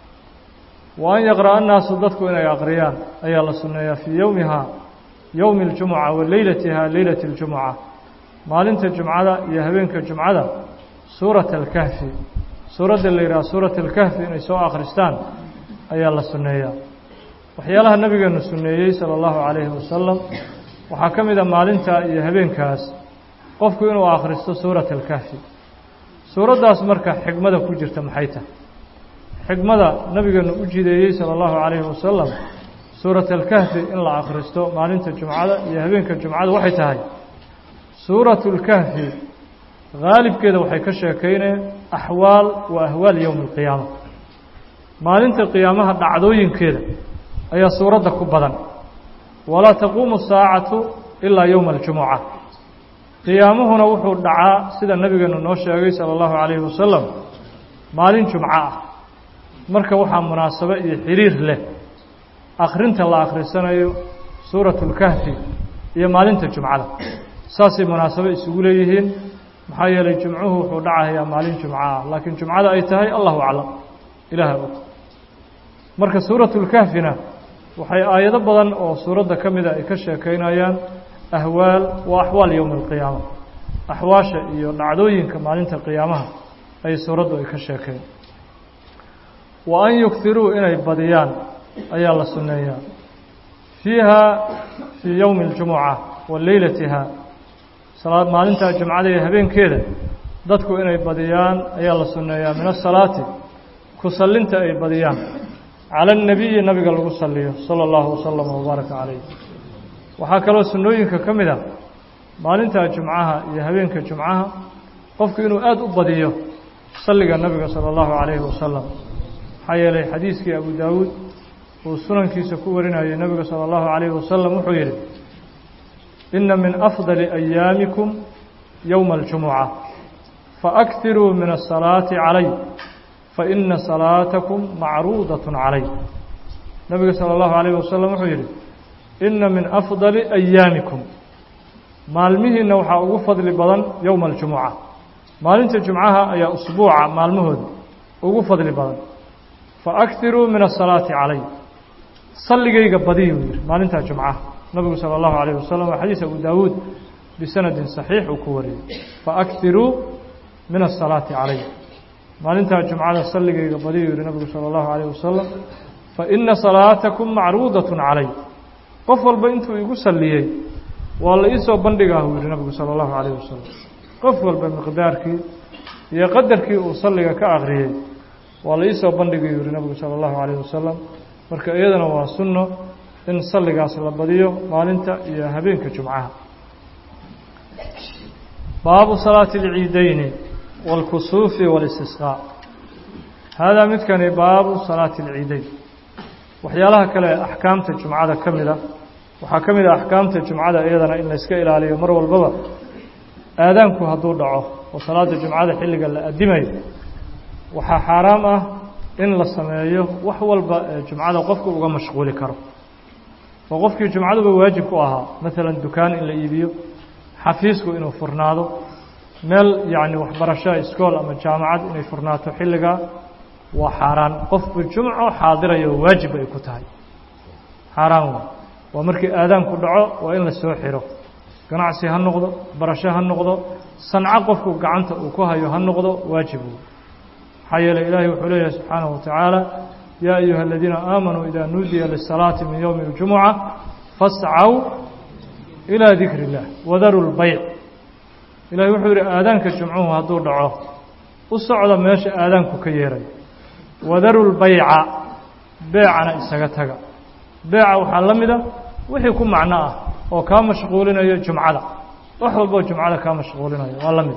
wa an yaqra'a annaasu dadku inay aqriyaan ayaa la sunneeyaa fii yowmihaa yowmi اljumuca wa leylatihaa leylati اljumuca maalinta jumcada iyo habeenka jumcada suurata alkahfi suuradda la yidhaha suurat alkahfi inay soo akhristaan ayaa la sunneeyaa waxyaalaha nabigeenu sunneeyey sala allahu calayhi wasalam waxaa ka mid a maalinta iyo habeenkaas qofku inuu akhristo suurat alkahfi suuraddaas marka xigmada ku jirta maxay tahay xigmada nabigeenu u jideeyey sala allahu calayhi wasalam suurat alkahfi in la akhristo maalinta jumcada iyo habeenka jumcada waxay tahay suuratu lkahfi haalibkeeda waxay ka sheekayneen axwaal wa ahwaal yowmi alqiyaama maalinta qiyaamaha dhacdooyinkeeda ayaa suuradda ku badan walaa taquumu saacatu ilaa yowma aljumuca qiyaamuhuna wuxuu dhacaa sida nabigeenu noo sheegay sala allahu calayhi wasalam maalin jumco ah marka waxaa munaasabo iyo xiriir leh akhrinta la akhrisanayo suuratu اlkahfi iyo maalinta jumcada saasay munaasabo isugu leeyihiin maxaa yeelay jumcuhu wuxuu dhacahayaa maalin jumco ah laakiin jumcada ay tahay allahu aclam ilaaha og marka suuratu اlkahfina waxay aayado badan oo suuradda ka mida ay ka sheekaynayaan ahwaal wa axwaal yowmi اlqiyaama axwaasha iyo dhacdooyinka maalinta qiyaamaha ay suuraddu ay ka sheekeen wa an yugtiruu inay badiyaan ayaa la sunneeyaa fiiha fii yowmi اljumuca wa leylatiha salaad maalintaa jumcada iyo habeenkeeda dadku inay badiyaan ayaa la sunneeyaa min asalaati ku sallinta ay badiyaan cala الnabiyi nabiga lagu saliyo salى اllahu wasalam wbaaraka calayh waxaa kaloo sunnooyinka ka mid a maalintaa jumcaha iyo habeenka jumcaha qofku inuu aada u badiyo salliga nabiga salى اllahu calayhi wasalam maxaa yeelay xadiiskii abu daawuud uu sunankiisa ku warinayay nebiga salى اllahu calayhi wasalam wuxuu yidhi ina min afdali ayaamikum yowma اljumuca faaktiruu min asalaati calay faina salaatakum macruudaة calay nebiga salى اllahu alayh wasalam wuxuu yidhi ina min afdali ayaamikum maalmihiina waxaa ugu fadli badan yowma aljumuca maalinta jumcaha ayaa usbuuca maalmahooda ugu fadli badan faaktiruu min asalaati calay salligayga badiyu yidhi maalintaa jumcaha nabigu salى اllahu alayh wasalam waa xadiis abu daawuud bisanadin saxiix uu ku wariyey faaktiruu min asalaati calay maalintaa jumcada salligayga badiyu yihi nabigu salى اllahu alayh wasalam faina salaatakum macruudaة calay qof walba intuu igu salliyey waa la iisoo bandhigaah uu yihi nabigu salى اllahu alayh wasalam qof walba miqdaarkii iyo qadarkii uu salliga ka akriyey waa la iisoo bandhigay yihi nabigu salى اllahu alayh wasalam marka iyadana waa sunno in salligaas la badiyo maalinta iyo habeenka jumcaha baabu salaati اlciideyni wاlkusuufi wاlistisqaa haadaa midkani baabu salaati اlciideyn waxyaalaha kale axkaamta jumcada ka mida waxaa ka mid a axkaamta jumcada iyadana in layska ilaaliyo mar walbaba aadaanku hadduu dhaco oo salaada jumcada xilliga la adimayo waxaa xaaraam ah in la sameeyo wax walba ee jumcada qofku uga mashquuli karo oo qofkii jumcaduba waajib ku ahaa maalan dukaan in la iibiyo xafiisku inuu furnaado meel yacni waxbarasho iskool ama jaamacad inay furnaato xilligaa waa xaaraan qofku jumco xaadirayo waajib ay ku tahay xaaraan waa waa markii aadaanku dhaco waa in la soo xiro ganacsi ha noqdo barasho ha noqdo sanco qofku gacanta uu ku hayo ha noqdo waajib maxaa yeeley ilaahay wuxuu leeyahay subxaanahu watacaala yaa ayuha aladiina aamanuu idaa nuudiya lisalaati min yowmi اljumuca fascaw ilaa dikri اllah wadaru lbayc ilahay wuxuu yidhi aadaanka jumcuhu hadduu dhaco u socda meesha aadaanku ka yeeray wadaru lbayca beecana isaga taga beeca waxaa la mida wixii ku macno ah oo kaa mashquulinayo jumcada wax walboo jumcada kaa mashquulinayo waa la mid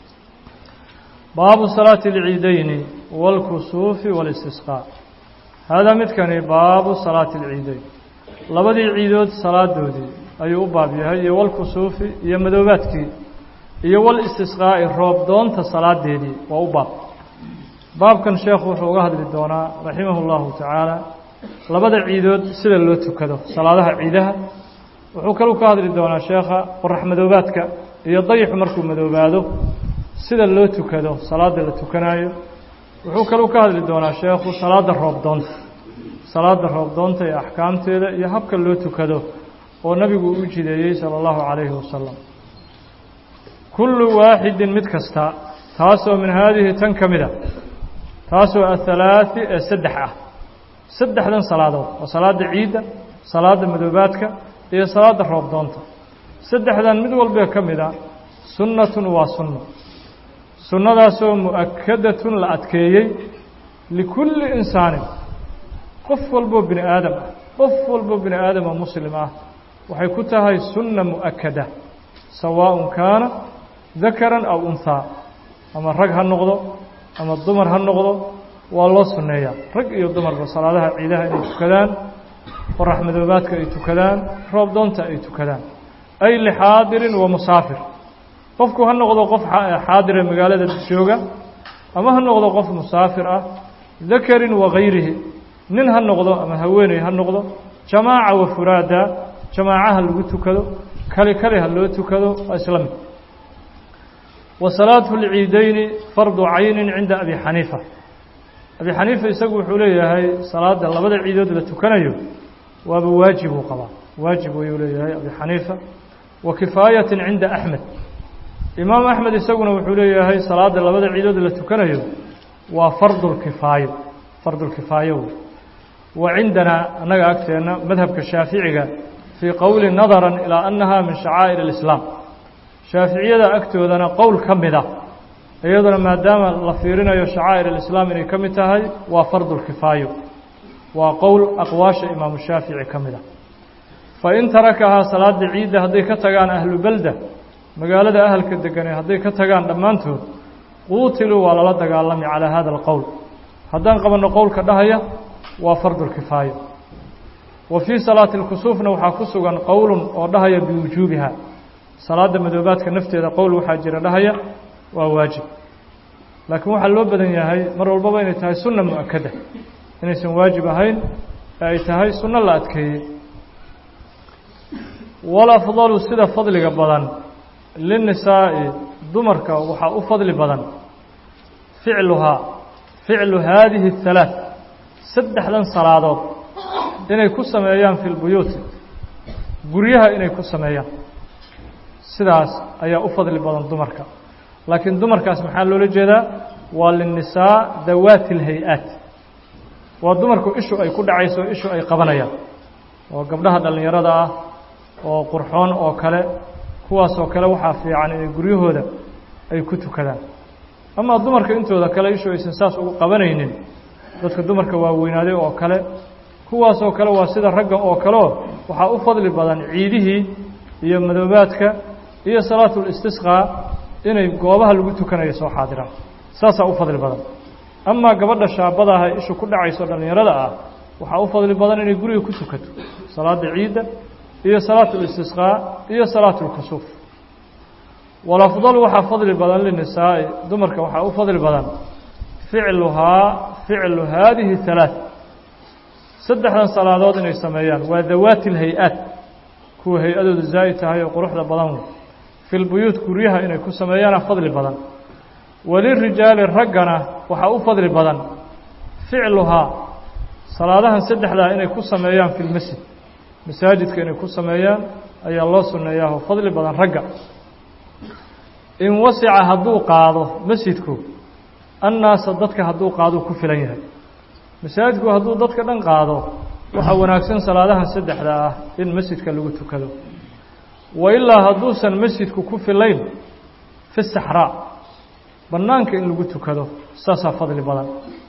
baabu salaati اlciideyni wاlkusuufi wاlistisqaa haadaa midkani baabu salaati اlciideyn labadii ciidood salaadoodii ayuu u baab yahay iyo walkusuufi iyo madoobaadkii iyo walistisqaa'i roob doonta salaadeedii waa u baab baabkan sheekhu wuxuu uga hadli doonaa raximah اllahu tacaala labada ciidood sida loo tukado salaadaha ciidaha wuxuu kaluu ka hadli doonaa sheekha qorax madoobaadka iyo dayixu markuu madoobaado sida loo tukado salaada la tukanaayo wuxuu kaluu ka hadli doonaa sheekhu salaada roob doonta salaada roob doonta iyo axkaamteeda iyo habka loo tukado oo nabigu u jideeyey salى اllahu calayhi wasalam kullu waaxidin mid kasta taasoo min haadihi tan ka mid a taasoo ahalaaثi ee saddex ah saddexdan salaadood waa salaada ciidda salaada madoobaadka iyo salaada roob doonta saddexdan mid walbee ka mid a sunnatun waa sunno sunnadaasoo mu'akadatun la adkeeyey likulli insaanin qof walboo bini aadam ah qof walboo bini aadama muslim ah waxay ku tahay sunna mu'akada sawaaءun kaana dakaran aw unhaa ama rag ha noqdo ama dumar ha noqdo waa loo sunneeyaa rag iyo dumarba salaadaha ciidaha inay tukadaan qorax madoobaadka ay tukadaan roob doonta ay tukadaan ay lixaadirin wa musaafir qofku ha noqdo qof xaadire magaalada jooga ama ha noqdo qof musaafir ah dakarin wa gayrihi nin ha noqdo ama haweeney ha noqdo jamaaca wa furaada jamaacaha lagu tukado kali kali ha loo tukado waa isla mid wa salaatu lciideyni fardu caynin cinda abi xaniifa abi xaniifa isagu wuxuu leeyahay salaada labada ciidood la tukanayo waaba waajib uu qabaa waajib ayuu leeyahay abi xaniifa wa kifaayatin cinda axmed imaam axmed isaguna wuxuu leeyahay salaada labada ciidood la tukanayo waa fardulkifaayo fardulkifaayo wey wa cindanaa annaga agteenna madhabka shaaficiga fii qowli nadaran ilaa annaha min shacaa'ir alislaam shaaficiyada agtoodana qowl ka mid a iyaduna maadaama la fiirinayo shacaa'ir alislaam inay ka mid tahay waa fardulkifaayo waa qowl aqwaasha imaamu shaafici ka mid a fa in tarakahaa salaada ciidda hadday ka tagaan ahlu belda magaalada ahalka deganee hadday ka tagaan dhammaantood quutiluu waa lala dagaalami calaa hada alqowl haddaan qabanno qowlka dhahaya waa fardulkifaayo wa fii salaati lkusuufna waxaa ku sugan qowlun oo dhahaya biwujuubiha salaada madoobaadka nafteeda qowl waxaa jira dhahaya waa waajib laakiin waxaa loo badan yahay mar walbaba inay tahay sunna mu-akada inaysan waajib ahayn ee ay tahay sunno la adkeeyey walafdalu sida fadliga badan linnisaa'i dumarka waxaa u fadli badan ficluhaa ficlu haadihi اhalaaث saddexdan salaadood inay ku sameeyaan fi lbuyuuti guryaha inay ku sameeyaan sidaas ayaa u fadli badan dumarka laakiin dumarkaas maxaa loola jeedaa waa linnisaa dawaati اlhay-aat waa dumarku ishu ay ku dhacayso ishu ay qabanayaan oo gabdhaha dhallinyarada ah oo qurxoon oo kale kuwaasoo kale waxaa fiican inay guryahooda ay ku tukadaan amaa dumarka intooda kale ishu aysan saas ugu qabanaynin dadka dumarka waaweynaaday oo kale kuwaasoo kale waa sida ragga oo kaleo waxaa u fadli badan ciidihii iyo madoobaadka iyo salaatulistisqaa inay goobaha lagu tukanayo soo xaadiraan saasaa u fadli badan amaa gabadha shaabadaah ee ishu ku dhacayso dhallinyarada ah waxaa u fadli badan inay guriga ku tukato salaada ciidda iyo salaatu listisqaa iyo salaatu lkusuuf walafdal waxaa fadli badan linisaa'i dumarka waxaa u fadli badan ficluhaa ficlu haadihi halaaث saddexdan salaadood inay sameeyaan waa dawaati اlhay-aat kuwa hay-adoodu zaa'id tahay oo quruxda badan wey fi lbuyuut guryaha inay ku sameeyaana fadli badan walirijaali raggana waxaa u fadli badan ficluhaa salaadahan saddexdaa inay ku sameeyaan fi lmasjid masaajidka inay ku sameeyaan ayaa loo sunneeyaa oo fadli badan ragga in wasica hadduu qaado masjidku annaasa dadka hadduu qaaduu ku filan yahay masaajidku hadduu dadka dhan qaado waxaa wanaagsan salaadahan saddexda ah in masjidka lagu tukado wa ilaa hadduusan masjidku ku filayn fi saxraa bannaanka in lagu tukado saasaa fadli badan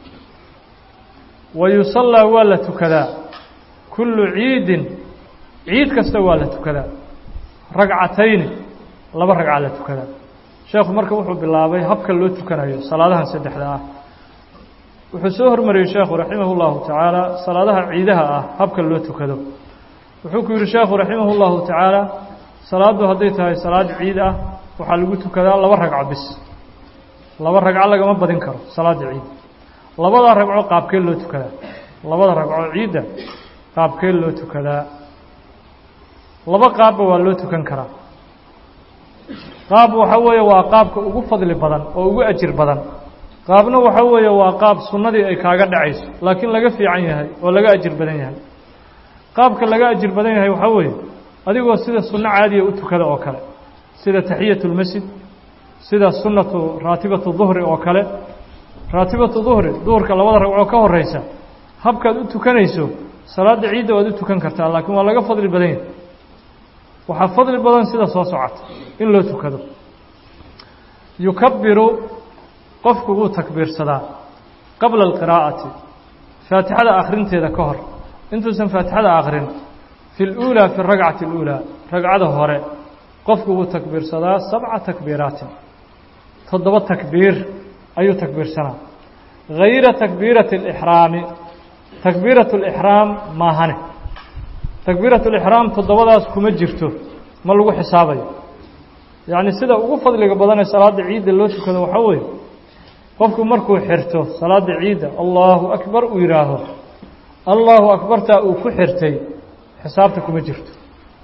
wa yusallaa waa la tukadaa kullu ciidin ciid kasta waa la tukadaa ragcatayni laba ragca la tukadaa sheekhu marka wuxuu bilaabay habka loo tukanayo salaadahan saddexda ah wuxuu soo hormariyey sheekhu raximah اllahu tacaala salaadaha ciidaha ah habka loo tukado wuxuu ku yihi sheekhu raximah اllahu tacaala salaaddu hadday tahay salaad ciid ah waxaa lagu tukadaa laba ragco bis laba ragco lagama badin karo salaada ciid labada ragco qaabkee loo tukadaa labada ragco ciidda qaabkee loo tukadaa laba qaabba waa loo tukan karaa qaab waxa weeye waa qaabka ugu fadli badan oo ugu ajir badan qaabna waxa weeye waa qaab sunnadii ay kaaga dhacayso laakiin laga fiican yahay oo laga ajir badan yahay qaabka laga ajir badan yahay waxaa weeye adigoo sida sunno caadiya u tukada oo kale sida taxiyatu lmasjid sida sunnatu raatibatu duhri oo kale raatibatu duhri duhurka labada ragcoo ka horeysa habkaad u tukanayso salaada ciidda waad u tukan kartaa laakiin waa laga fadli badan yahay waxaa fadli badan sida soo socota in loo tukado yukabiru qofku wuu takbiirsadaa qabla alqiraa'ati faatixada akhrinteeda ka hor intuusan faatixada akhrin fi اluulaa fi اragcati اluulaa ragcada hore qofku wuu takbiirsadaa sabca takbiiraatin toddoba takbiir ayuu takbiirsanaa hayra takbiirati اlixraami takbiiratu اlixraam maahane takbiiratu lixraam toddobadaas kuma jirto ma lagu xisaabayo yacni sida ugu fadliga badanee salaada ciidda loo tukado waxaa weeye qofku markuu xirto salaada ciidda allahu akbar uu yidhaaho allahu akbartaa uu ku xirtay xisaabta kuma jirto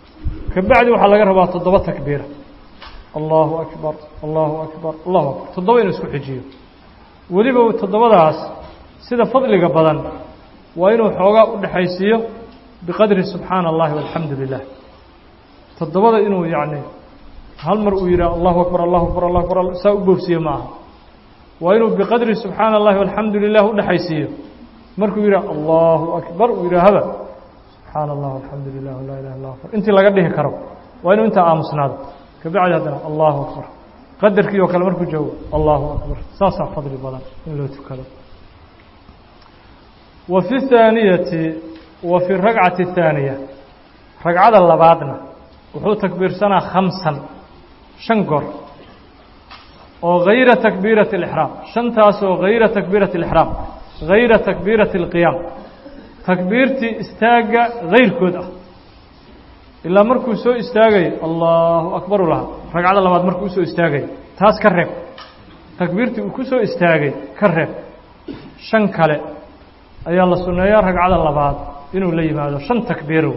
kabacdi waxaa laga rabaa toddoba takbiira allahu akbar allahu akbar allahu akbar toddoba inuu isku xijiyo weliba toddobadaas sida fadliga badan waa inuu xoogaa u dhexaysiiyo biqadri subxaana allahi walxamdu lilah toddobada inuu yacni hal mar uu yidhaah allahu akbar allahu akbar allahu akbar saa u boofsiye ma aha waa inuu biqadri subxaana allahi walxamdu lilah u dhexaysiiyo markuu yidhah allahu akbar uu yidhaahaba subxaana allah alxamdu lilah laa ilaha illa akbar intii laga dhihi karo waa inuu intaa aamusnaado kabacdi haddana allahu akbar qadarkii oo kale markuu joogo allahu akbar saasaa fadli badan in loo tukado wa fi اthaaniyati wa fi rakcati الthaaniya ragcada labaadna wuxuu takbiirsanaa khamsan shan goor oo hayra takbiirati اlixraam shantaas oo hayra takbiirati اlixraam hayra takbiirati اlqiyaam takbiirtii istaagga hayrkood ah ilaa markuu soo istaagay allahu akbar u lahaa ragcada labaad markuu usoo istaagay taas ka reeb takbiirtii uu ku soo istaagay ka reeb shan kale ayaa la sunneeyaa ragcada labaad inuu la yimaado shan takbiiro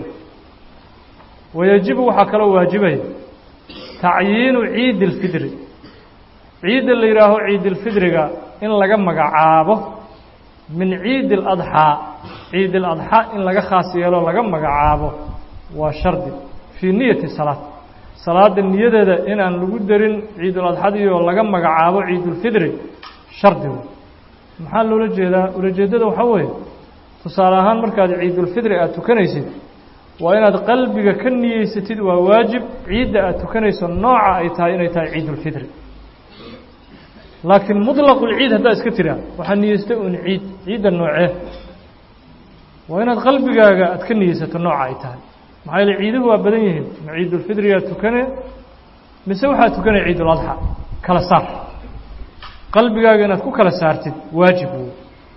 wayajibu waxaa kaloo waajibaya tacyiinu ciidi اlfidri ciidda la yidhaaho ciidilfidriga in laga magacaabo min ciidi اladxaa ciid اladxaa in laga khaas yeelo laga magacaabo waa shardi fii niyati salaad salaada niyadeeda inaan lagu darin ciiduladxadii oo laga magacaabo ciidulfidri shardi wey maxaa loola jeedaa ulajeeddada waxaa weeye tusaale ahaan markaad ciidulfidri aada tukanaysid waa inaad qalbiga ka niyeysatid waa waajib ciidda aad tukanayso nooca ay tahay inay tahay ciidulfidri laakiin muطlaqulciid haddaa iska tiraa waxaa niyeystay un ciid ciidda noocee waa inaad qalbigaaga aad ka niyeysato nooca ay tahay maxaa yeele ciiduhu waa badan yihiin ma ciidulfidriyaa tukane mise waxaa tukanaya ciiduladxa kala saar qalbigaaga inaad ku kala saartid waajib wey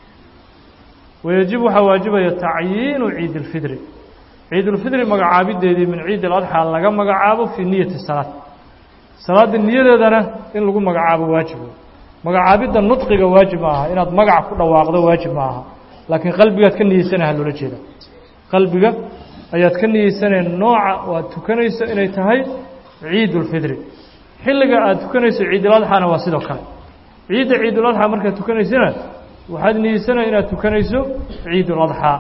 wayajibu waxaa waajibaya tacyiinu ciid اlfidri ciidulfidri magacaabideedii min ciid اladxaa laga magacaabo fii niyati salaad salaadda niyadeedana in lagu magacaabo waajib wey magacaabidda nudqiga waajib ma aha inaad magac ku dhawaaqdo waajib ma aha laakiin qalbigaad ka niyeysanaha loola jeeda qalbiga ayaad ka niyeysaneen nooca oo aad tukanayso inay tahay ciidulfidri xilliga aad tukanayso ciiduladxana waa sidoo kale ciidda ciiduladxaa markaad tukanaysana waxaad niyeysanaya inaad tukanayso ciiduladxaa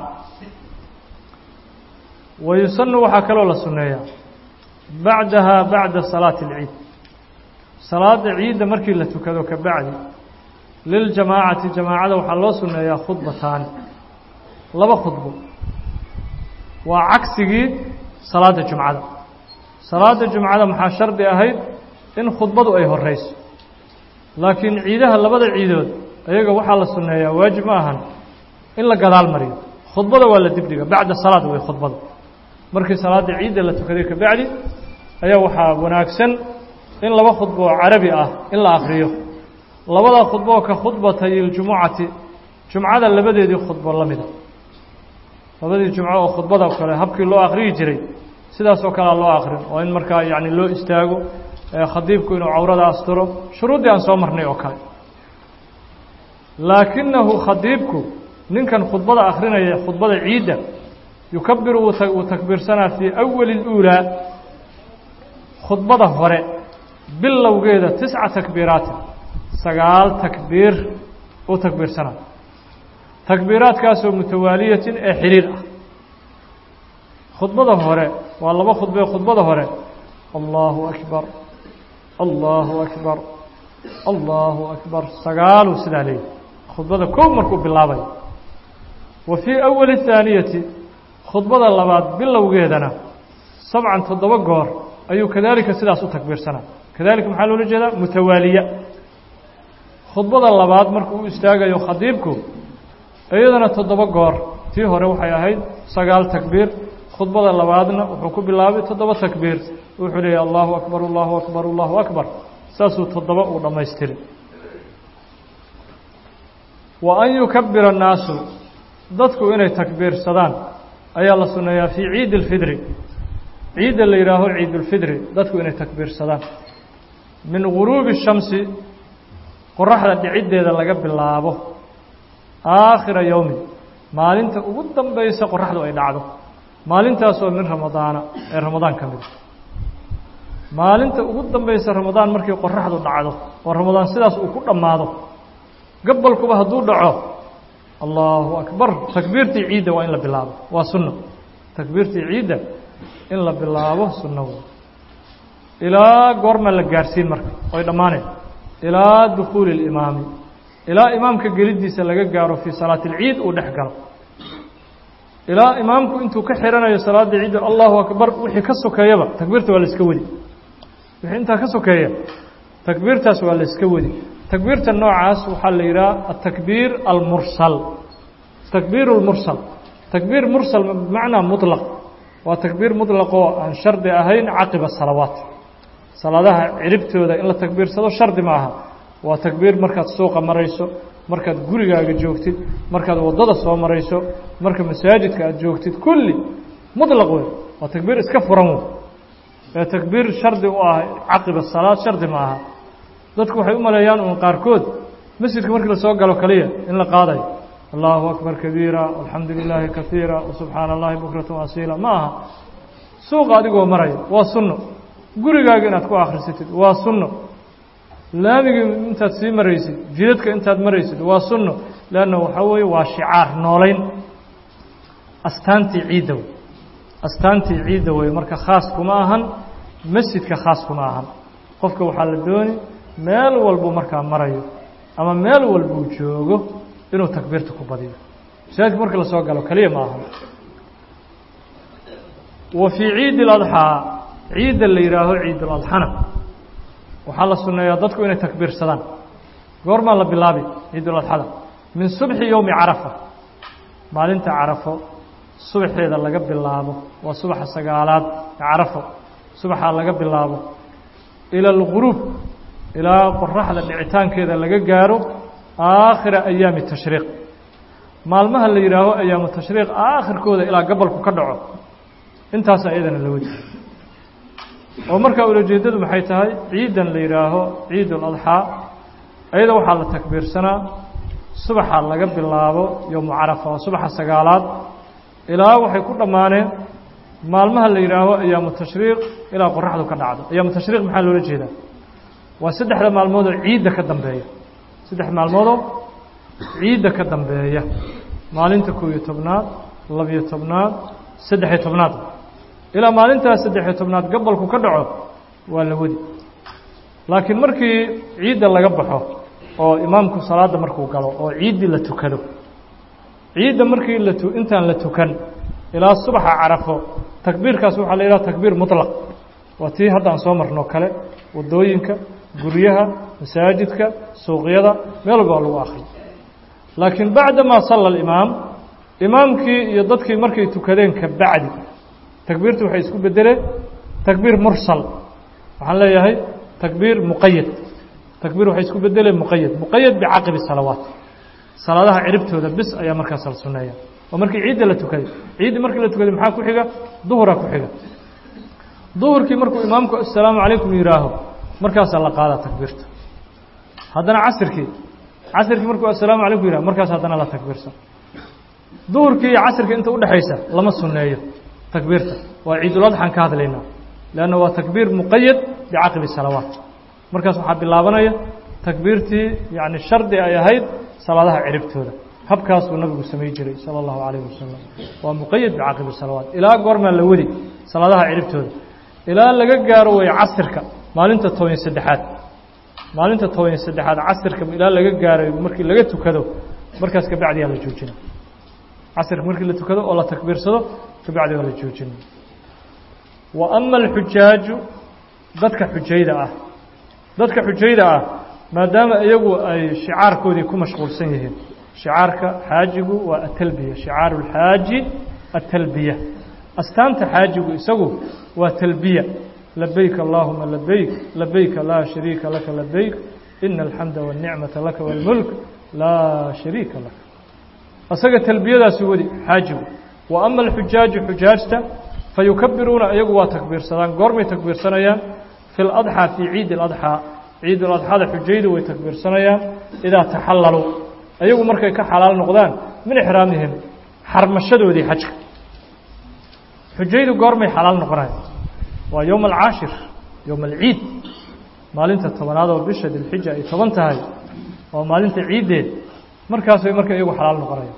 wa yusanu waxaa kaloo la sunneeyaa bacdaha bacda salaati اlciid salaada ciidda markii la tukado ka bacdi liljamaacati jamaacada waxaa loo sunneeyaa khudbataani laba khudbo waa cagsigii salaada jumcada salaada jumcada maxaa shardi ahayd in khudbadu ay horeyso laakiin ciidaha labada ciidood ayaga waxaa la sunneeyaa waajib ma ahan in la gadaal mariyo khudbada waa la dibdhiga bacda salaad wey khudbada markii salaada ciidda la tukaday ka bacdi ayaa waxaa wanaagsan in laba khudbo oo carabi ah in la akriyo labada khudbo oo ka khudbatay iljumucati jumcada labadeedii khudbo la mida labadii jumco oo khudbada kale habkii loo akriyi jiray sidaas oo kalea loo akrin oo in markaa yacni loo istaago khadiibku inuu cawrada asturo shuruuddii aan soo marnay oo kale laakinahu khadiibku ninkan khudbada akrinaya khudbada ciidda yukabiru wuu takbiirsanaa fii awali اluulaa khudbada hore bilowgeeda tisca takbiiraatin sagaal takbiir uu takbiirsanaa takbiiraadkaasoo mutawaaliyatin ee xiriir ah khudbada hore waa laba khudbee khudbada hore allahu akbar allahu akbar allahu akbar sagaaluu sidaa leeyahy khudbada kow markuu bilaabayo wa fii awali اthaaniyati khudbada labaad bilowgeedana sabcan toddoba goor ayuu kadaalika sidaas u takbiirsanaa kadalika maxaa loola jeedaa mutawaaliya khudbada labaad markuu u istaagayo khadiibku iyadana toddoba goor tii hore waxay ahayd sagaal takbiir khudbada labaadna wuxuu ku bilaabay toddoba takbiir wuxuu leeyahy allahu akbar allahu akbar allahu akbar saasuu toddoba uu dhammaystiri wa an yukabira annaasu dadku inay takbiirsadaan ayaa la sunneeyaa fii ciidi اlfidri ciidda la yidhaaho ciidulfidri dadku inay takbiirsadaan min guruubi الshamsi qoraxda dhiciddeeda laga bilaabo aakhira yowmi maalinta ugu dambaysa qoraxdu ay dhacdo maalintaasoo min ramadaana ee ramadaan ka mida maalinta ugu dambaysa ramadaan markii qoraxdu dhacdo oo ramadaan sidaas uu ku dhammaado gabalkuba hadduu dhaco allahu akbar takbiirtii ciidda waa in la bilaabo waa sunno takbiirtii ciidda in la bilaabo sunno ilaa goorma la gaarhsiin marka oy dhammaaneen ilaa dukuuli اlimaami ilaa imaamka geliddiisa laga gaaro fii salaati اlciid uu dhex galo ilaa imaamku intuu ka xiranayo salaada ciidda allahu akbar wixii ka sokeeyaba takbiirta waa la iska wadi wixii intaa ka sokeeya takbiirtaas waa la iska wadi takbiirta noocaas waxaa la yidhaha atakbiir almursal takbiir اlmursal takbiir mursal bimacnaa muطlaq waa takbiir muطlaqoo aan shardi ahayn caqiba salawaat salaadaha ciribtooda in la takbiirsado shardi ma aha waa takbiir markaad suuqa marayso markaad gurigaaga joogtid markaad waddada soo marayso marka masaajidka aad joogtid kulli muطlaq wey waa takbiir iska furan wey ee takbiir shardi u ah caqiba salaad shardi ma aha dadku waxay u maleeyaan uun qaarkood masjidka markii lasoo galo kaliya in la qaadayo allahu akbar kabiira alxamdu lilaahi kaiira subxaana allahi bukrata asiila ma aha suuqa adigoo maraya waa sunno gurigaaga inaad ku akhrisatid waa sunno laamigii intaad sii maraysid jidadka intaad maraysid waa sunno leanna waxaa weeye waa shicaar noolayn astaantii ciidda wey astaantii ciidda wey marka khaas kuma ahan masjidka khaas kuma ahan qofka waxaa la dooni meel walbuu markaa marayo ama meel walbuu joogo inuu takbiirta ku badiyo masaajidka marka lasoo galo keliya ma ahan wa fii ciidi اladxaa ciidda la yidhaaho ciiduladxana waxaa la sunneeyaa dadku inay takbiirsadaan goormaa la bilaabi ciiduladxada min subxi yowmi carafa maalinta carafo subaxeeda laga bilaabo waa subaxa sagaalaad carafo subaxaa laga bilaabo ila alguruub ilaa qoraxda dhicitaankeeda laga gaaro aakhira ayaami tashriiq maalmaha la yidhaaho ayaamu tashriiq aakhirkooda ilaa gabalku ka dhaco intaasa iyadana la wadi oo markaa ulajeedadu maxay tahay ciidan la yidhaaho ciid اladxaa ayada waxaa la takbiirsanaa subaxa laga bilaabo yowmu carafa waa subaxa sagaalaad ilaa waxay ku dhammaaneen maalmaha la yidhaaho ayaamu tashriiq ilaa qoraxdu ka dhacdo ayaamu tashriiq maxaa loola jeedaa waa saddexda maalmoodoo ciidda ka dambeeya saddex maalmoodoo ciidda ka dambeeya maalinta kow iyo tobnaad labiyo tobnaad saddexiyo tobnaad ilaa maalintaas saddexiyo tobnaad gabalku ka dhaco waa la wadi laakiin markii ciidda laga baxo oo imaamku salaadda markuu galo oo ciiddii la tukado ciidda markii la tu intaan la tukan ilaa subaxa carafo takbiirkaas waxaa la yidhaha takbiir muطlaq waa tii hadda aan soo marnoo kale waddooyinka guryaha masaajidka suuqyada meel walba waa lagu akriyo laakiin bacdamaa salla alimaam imaamkii iyo dadkii markay tukadeen ka bacdi takbiirtu waxay isku bedeleen takbiir mursal waxaan leeyahay takbiir muqayad takbiir waxay isku bedeleen muqayad muqayad bicaqibi salawaat salaadaha ciribtooda bis ayaa markaas la sunneeya oo markii ciidda la tukaday ciiddi markii la tukaday maxaa ku xiga duhuraa ku xiga duhurkii markuu imaamku assalaamu calaykum yihaaho markaasaa la qaadaa takbiirta haddana casirkii casirkii markuu assalaamu calaykum yihah markaas haddana la takbiirsan duhurkii iyo casirkii inta udhexaysa lama sunneeyo takbiirta waa ciiduladxaan ka hadlaynaa leanna waa takbiir muqayad bicaqibi salawaat markaas waxaa bilaabanaya takbiirtii yacni shardi ay ahayd salaadaha ciribtooda habkaasuu nabigu samay jiray sala allahu calayhi wasalam waa muqayad bicaqibi salawaat ilaa goormaa la wadi salaadaha ciribtooda ilaa laga gaaro way casirka maalinta toban saddexaad maalinta toban saddexaad casirka ilaa laga gaaray markii laga tukado markaas kabacdiyaa la joojina casirka markii la tukado oo la takbiirsado kabacdi waa la joojina wa ama alxujaaju dadka xujayda ah dadka xujayda ah maadaama iyagu ay shicaarkoodii ku mashquulsan yihiin shicaarka xaajigu waa atalbiya shicaaru اlxaaji atalbiya astaanta xaajigu isagu waa talbiya labayk allahuma labayk labayka laa shariika laka labayk ina alxamda wاlnicmata laka wاlmulk laa shariika laka isaga talbiyadaasu wadi xaajigu wa ama alxujaaju xujaajta fayukabiruuna iyagu waa takbiirsadaan goormay takbiirsanayaan fi ladxaa fii ciidi اladxaa ciid اladxada xujaydu way takbiirsanayaan idaa taxalaluu iyagu markay ka xalaal noqdaan min ixraamihim xarmashadoodii xajka xujaydu goormay xalaal noqonayan waa yowma alcaashir yowma alciid maalinta tobanaad oo bisha dilxija ay toban tahay waa maalinta ciiddeed markaas way marka iyagu xalaal noqonaya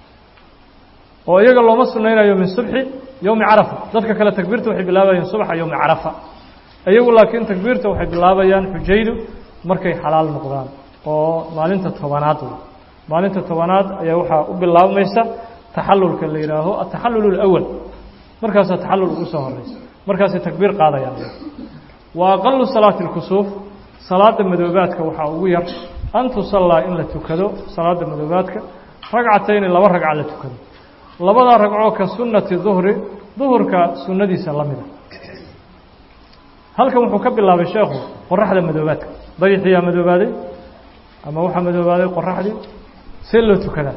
oo iyaga looma sunaynayo min subxi yowmi carafa dadka kale takbiirta waxay bilaabayaan subaxa yowmi carafa iyagu laakiin takbiirta waxay bilaabayaan xujaydu markay xalaal noqdaan oo maalinta tobanaad wey maalinta tobanaad ayaa waxaa u bilaabmaysa taxalulka la yidhaaho ataxallul اlأwal markaasaa taxallul ugu soo horeysa markaasay takbiir qaadayaan wa aqalu salaati اlkusuuf salaada madoobaadka waxaa ugu yar an tusallaa in la tukado salaada madoobaadka ragcatayni laba ragca la tukado labadaa ragcoo ka sunnati duhri duhurka sunnadiisa la mida halkan wuxuu ka bilaabay sheekhu qoraxda madoobaadka dayixiyaa madoobaaday ama waxaa madoobaaday qoraxdii see loo tukadaa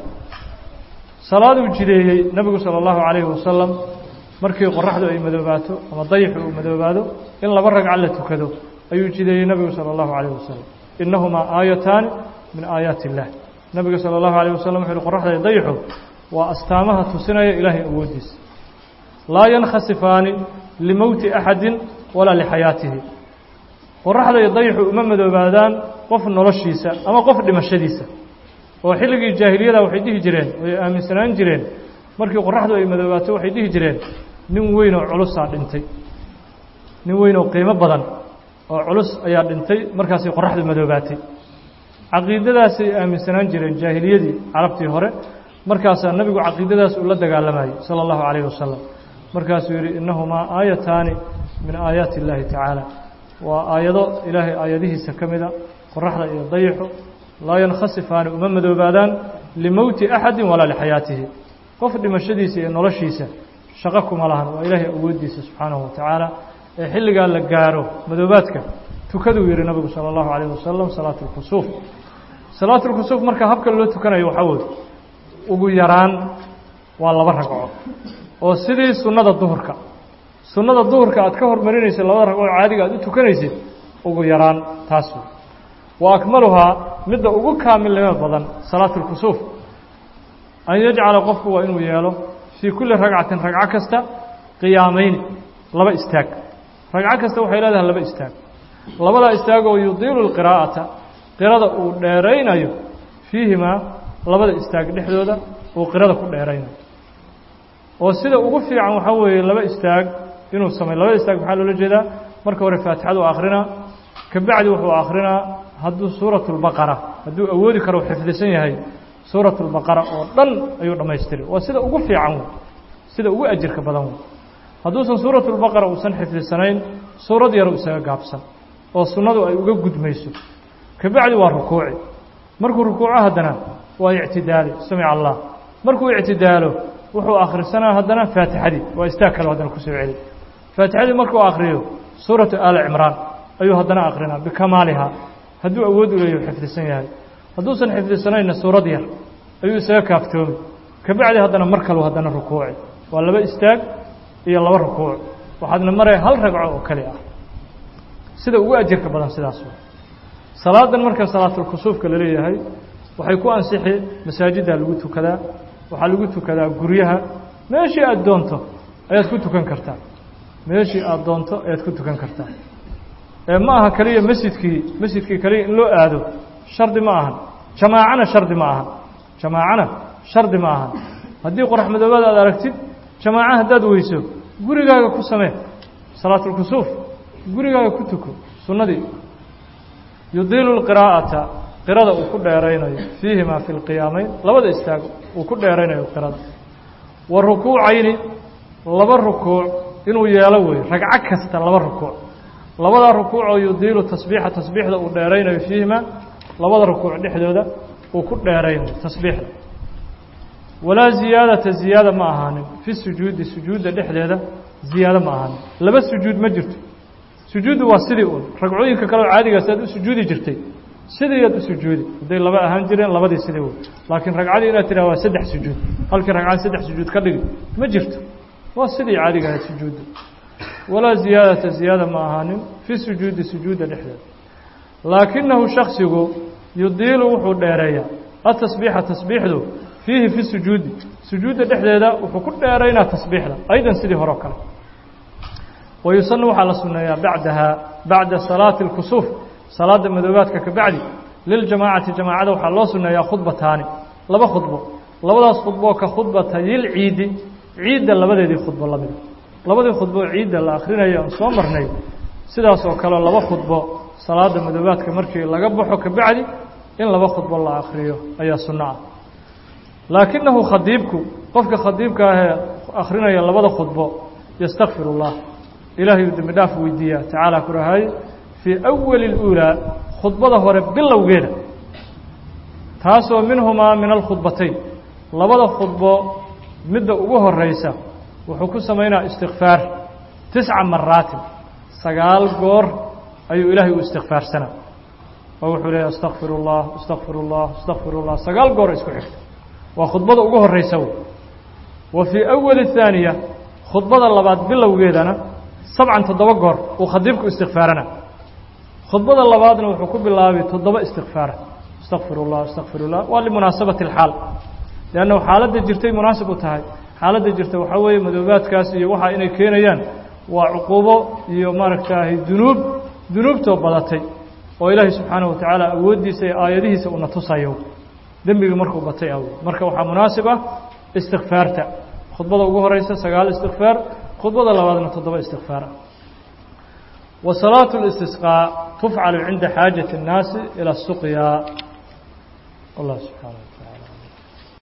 salaaduu jideeyey nebigu salى اllahu calayhi wasalam markii qoraxdu ay madoobaato ama dayixu uu madoobaado in laba ragca la tukado ayuu jideeyey nebigu salى اllahu calayh wasalam inahumaa aayataani min aayaati اllah nebigu salى اllahu alayh wasalam wuxu uhi qoraxda iyo dayixu waa astaamaha tusinaya ilaahay awooddiisa laa yankhasifaani limowti axadi walaa lixayaatihi qoraxda iyo dayixu uma madoobaadaan qof noloshiisa ama qof dhimashadiisa oo xilligii jaahiliyada waxay dhihi jireen way aaminsanaan jireen markii qoraxdu ay madoobaato waxay dhihi jireen nin weyn oo culusaa dhintay nin weyn oo qiimo badan oo culus ayaa dhintay markaasay qoraxdu madoobaatay caqiidadaasay aaminsanaan jireen jaahiliyadii carabtii hore markaasaa nebigu caqiidadaas uu la dagaalamayey sala allahu calayhi wasalam markaasuu yidhi innahumaa aayataani min aayaati illaahi tacaala waa aayado ilaahay aayadihiisa ka mida qoraxda iyo dayixu laa yankhasifaani uma madoobaadaan limowti axadi walaa lixayaatihi qof dhimashadiisa iyo noloshiisa shaqo kuma lahan waa ilaahay awooddiisa subxaanahu wa tacaala ee xilligaa la gaaro madoobaadka tukaduu yihi nabigu salى اllahu alayh wasalam salaat اlkusuuf salaat اlkusuuf marka habka loo tukanayo waxaa weye ugu yaraan waa laba ragco oo sidii sunnada duhurka sunnada duhurka aad ka hormarinaysid labada ragcoo caadiga aad u tukanaysid ugu yaraan taas wey wa akmaluhaa midda ugu kaamilnimo badan salaat اlkusuuf an yajcala qofku waa inuu yeelo fii kulli ragcatin ragco kasta qiyaamayni laba istaag ragco kasta waxay leedahay laba istaag labadaa istaagoo yudiilu lqiraa'ata qirada uu dheeraynayo fiihimaa labada istaag dhexdooda uu qirada ku dheeraynayo oo sida ugu fiican waxaa weeye laba istaag inuu sameyo labada istaag maxaa loola jeedaa marka hore faatixadu akrinaa kabacdi wuxuu akrinaa hadduu suuratu lbaqara hadduu awoodi karo xifdisan yahay suuratu lbaqara oo dhan ayuu dhammaystiri waa sida ugu fiican wey sida ugu ajirka badan wey hadduusan suuratu lbaqara uusan xifdisanayn suurad yaru isaga gaabsan oo sunnadu ay uga gudmayso kabacdi waa rukuuci markuu rukuuco haddana waa ictidaali samica allah markuu ictidaalo wuxuu akhrisanaa haddana faatixadii waa istaag kale haddana kusoo celi faatixadii markuu akhriyo suuratu aali cimraan ayuu haddana akhrinaa bikamaalihaa hadduu awood u leeyahu xifdisan yahay hadduusan xifdisanayna suurad yar ayuu isaga kaaftoomi kabacdi haddana mar kalu haddana rukuuci waa laba istaag iyo laba rukuuc waxaadna maraya hal ragco oo keli ah sida ugu ajirka badan sidaas wa salaadan marka salaatulkusuufka la leeyahay waxay ku ansixi masaajiddaa lagu tukadaa waxaa lagu tukadaa guryaha meeshii aada doonto ayaad ku tukan kartaa meeshii aada doonto ayaad ku tukan kartaa ee ma aha keliya masjidkii masjidkii keliya in loo aado shardi ma ahan jamaacana shardi ma ahan jamaacana shardi ma ahan haddii qorax madoobaad aad aragtid jamaaca haddaad weyso gurigaaga ku samee salaatulkusuuf gurigaaga ku tuko sunnadii yudiilu lqiraa'ata qirada uu ku dheeraynayo fiihimaa fi lqiyaamayn labada istaag uu ku dheeraynayo qirada wa rukuucayni laba rukuuc inuu yeelo weeye ragco kasta laba rukuuc labada rukuucoo yudiilu tasbiixa tasbiixda uu dheeraynayo fiihimaa labada rukuuc dhexdooda uu ku dheeraynayo tasbiixda walaa ziyaadata ziyaada ma ahaanin fi sujuudi sujuudda dhexdeeda ziyaado ma ahaanin laba sujuud ma jirto sujuuddu waa sidii un ragcooyinka kaleo caadigaas aad u sujuudi jirtay sidii aad u sujuudi hadday laba ahaan jireen labadii sidii wey laakiin ragcadii inaad tidhaha waa saddex sujuud halkii ragcad saddex sujuud ka dhigi ma jirto waa sidii caadiga ahayd sujuudda walaa ziyaadata ziyaada ma ahaanin fi sujuudi sujuudda dhexdeeda laakinahu shaksigu yudiilu wuxuu dheereeyaa atasbiixa tasbiixdu fiihi fi sujuudi sujuudda dhexdeeda wuxuu ku dheeraynaa tasbiixda aydan sidii hore o kale wayusanu waxaa la sunneeyaa bacdaha bacda salaati اlkusuuf salaada madoobaadka ka bacdi liljamaacati jamaacada waxaa loo sunneeyaa khudbataani laba khudbo labadaas khudboo ka khudbatayilciidi ciidda labadeedii khudbo lamida labadii khudbo ciidda la akhrinayo aan soo marnay sidaas oo kale laba khudbo salaada madoobaadka markii laga baxo ka bacdi in laba khudbo la akhriyo ayaa sunno ah laakinahu khadiibku qofka khadiibka ahee akhrinaya labada khudbo yastakfir اllah ilaahay uu dembi dhaaf weydiiyaa tacaala ku rahay fii awali اluulaa khudbada hore bilowgeeda taasoo minhumaa min alkhudbatayn labada khudbo midda ugu horeysa wuxuu ku samaynaa istikfaar tisca maraatin sagaal goor ayuu ilaahay u istikfaarsanaa oo wuxuu leeya astakfir اllah astakfir اllah astakfir اllah sagaal goor isku xigta waa khudbada ugu horeysa wey wa fii awali الثaaniya khudbada labaad bilowgeedana sabcan toddoba goor uu khadiibku istikfaarana khudbada labaadna wuxuu ku bilaabay toddoba istikfaara astakfir اllah astakfir اllah waa limunaasabati اlxaal leannahu xaaladda jirtay munaasib u tahay xaaladda jirta waxaa weeye madoobaadkaas iyo waxa inay keenayaan waa cuquubo iyo maaragtaahay dunuub dunuubtoo badatay oo ilaahay subxaanaه wa tacaala awooddiisa iyo aayadihiisa una tusayo dembigii markuu batay aw marka waxaa munaasib ah istikfaarta khudbada ugu horeysa sagaal istikfaar khudbada labaadna toddoba istikfaar ah wa salaatu اlistisqaa tufcalu cinda xaajati الnaasi ilى الsuqya allah subxaana wa taala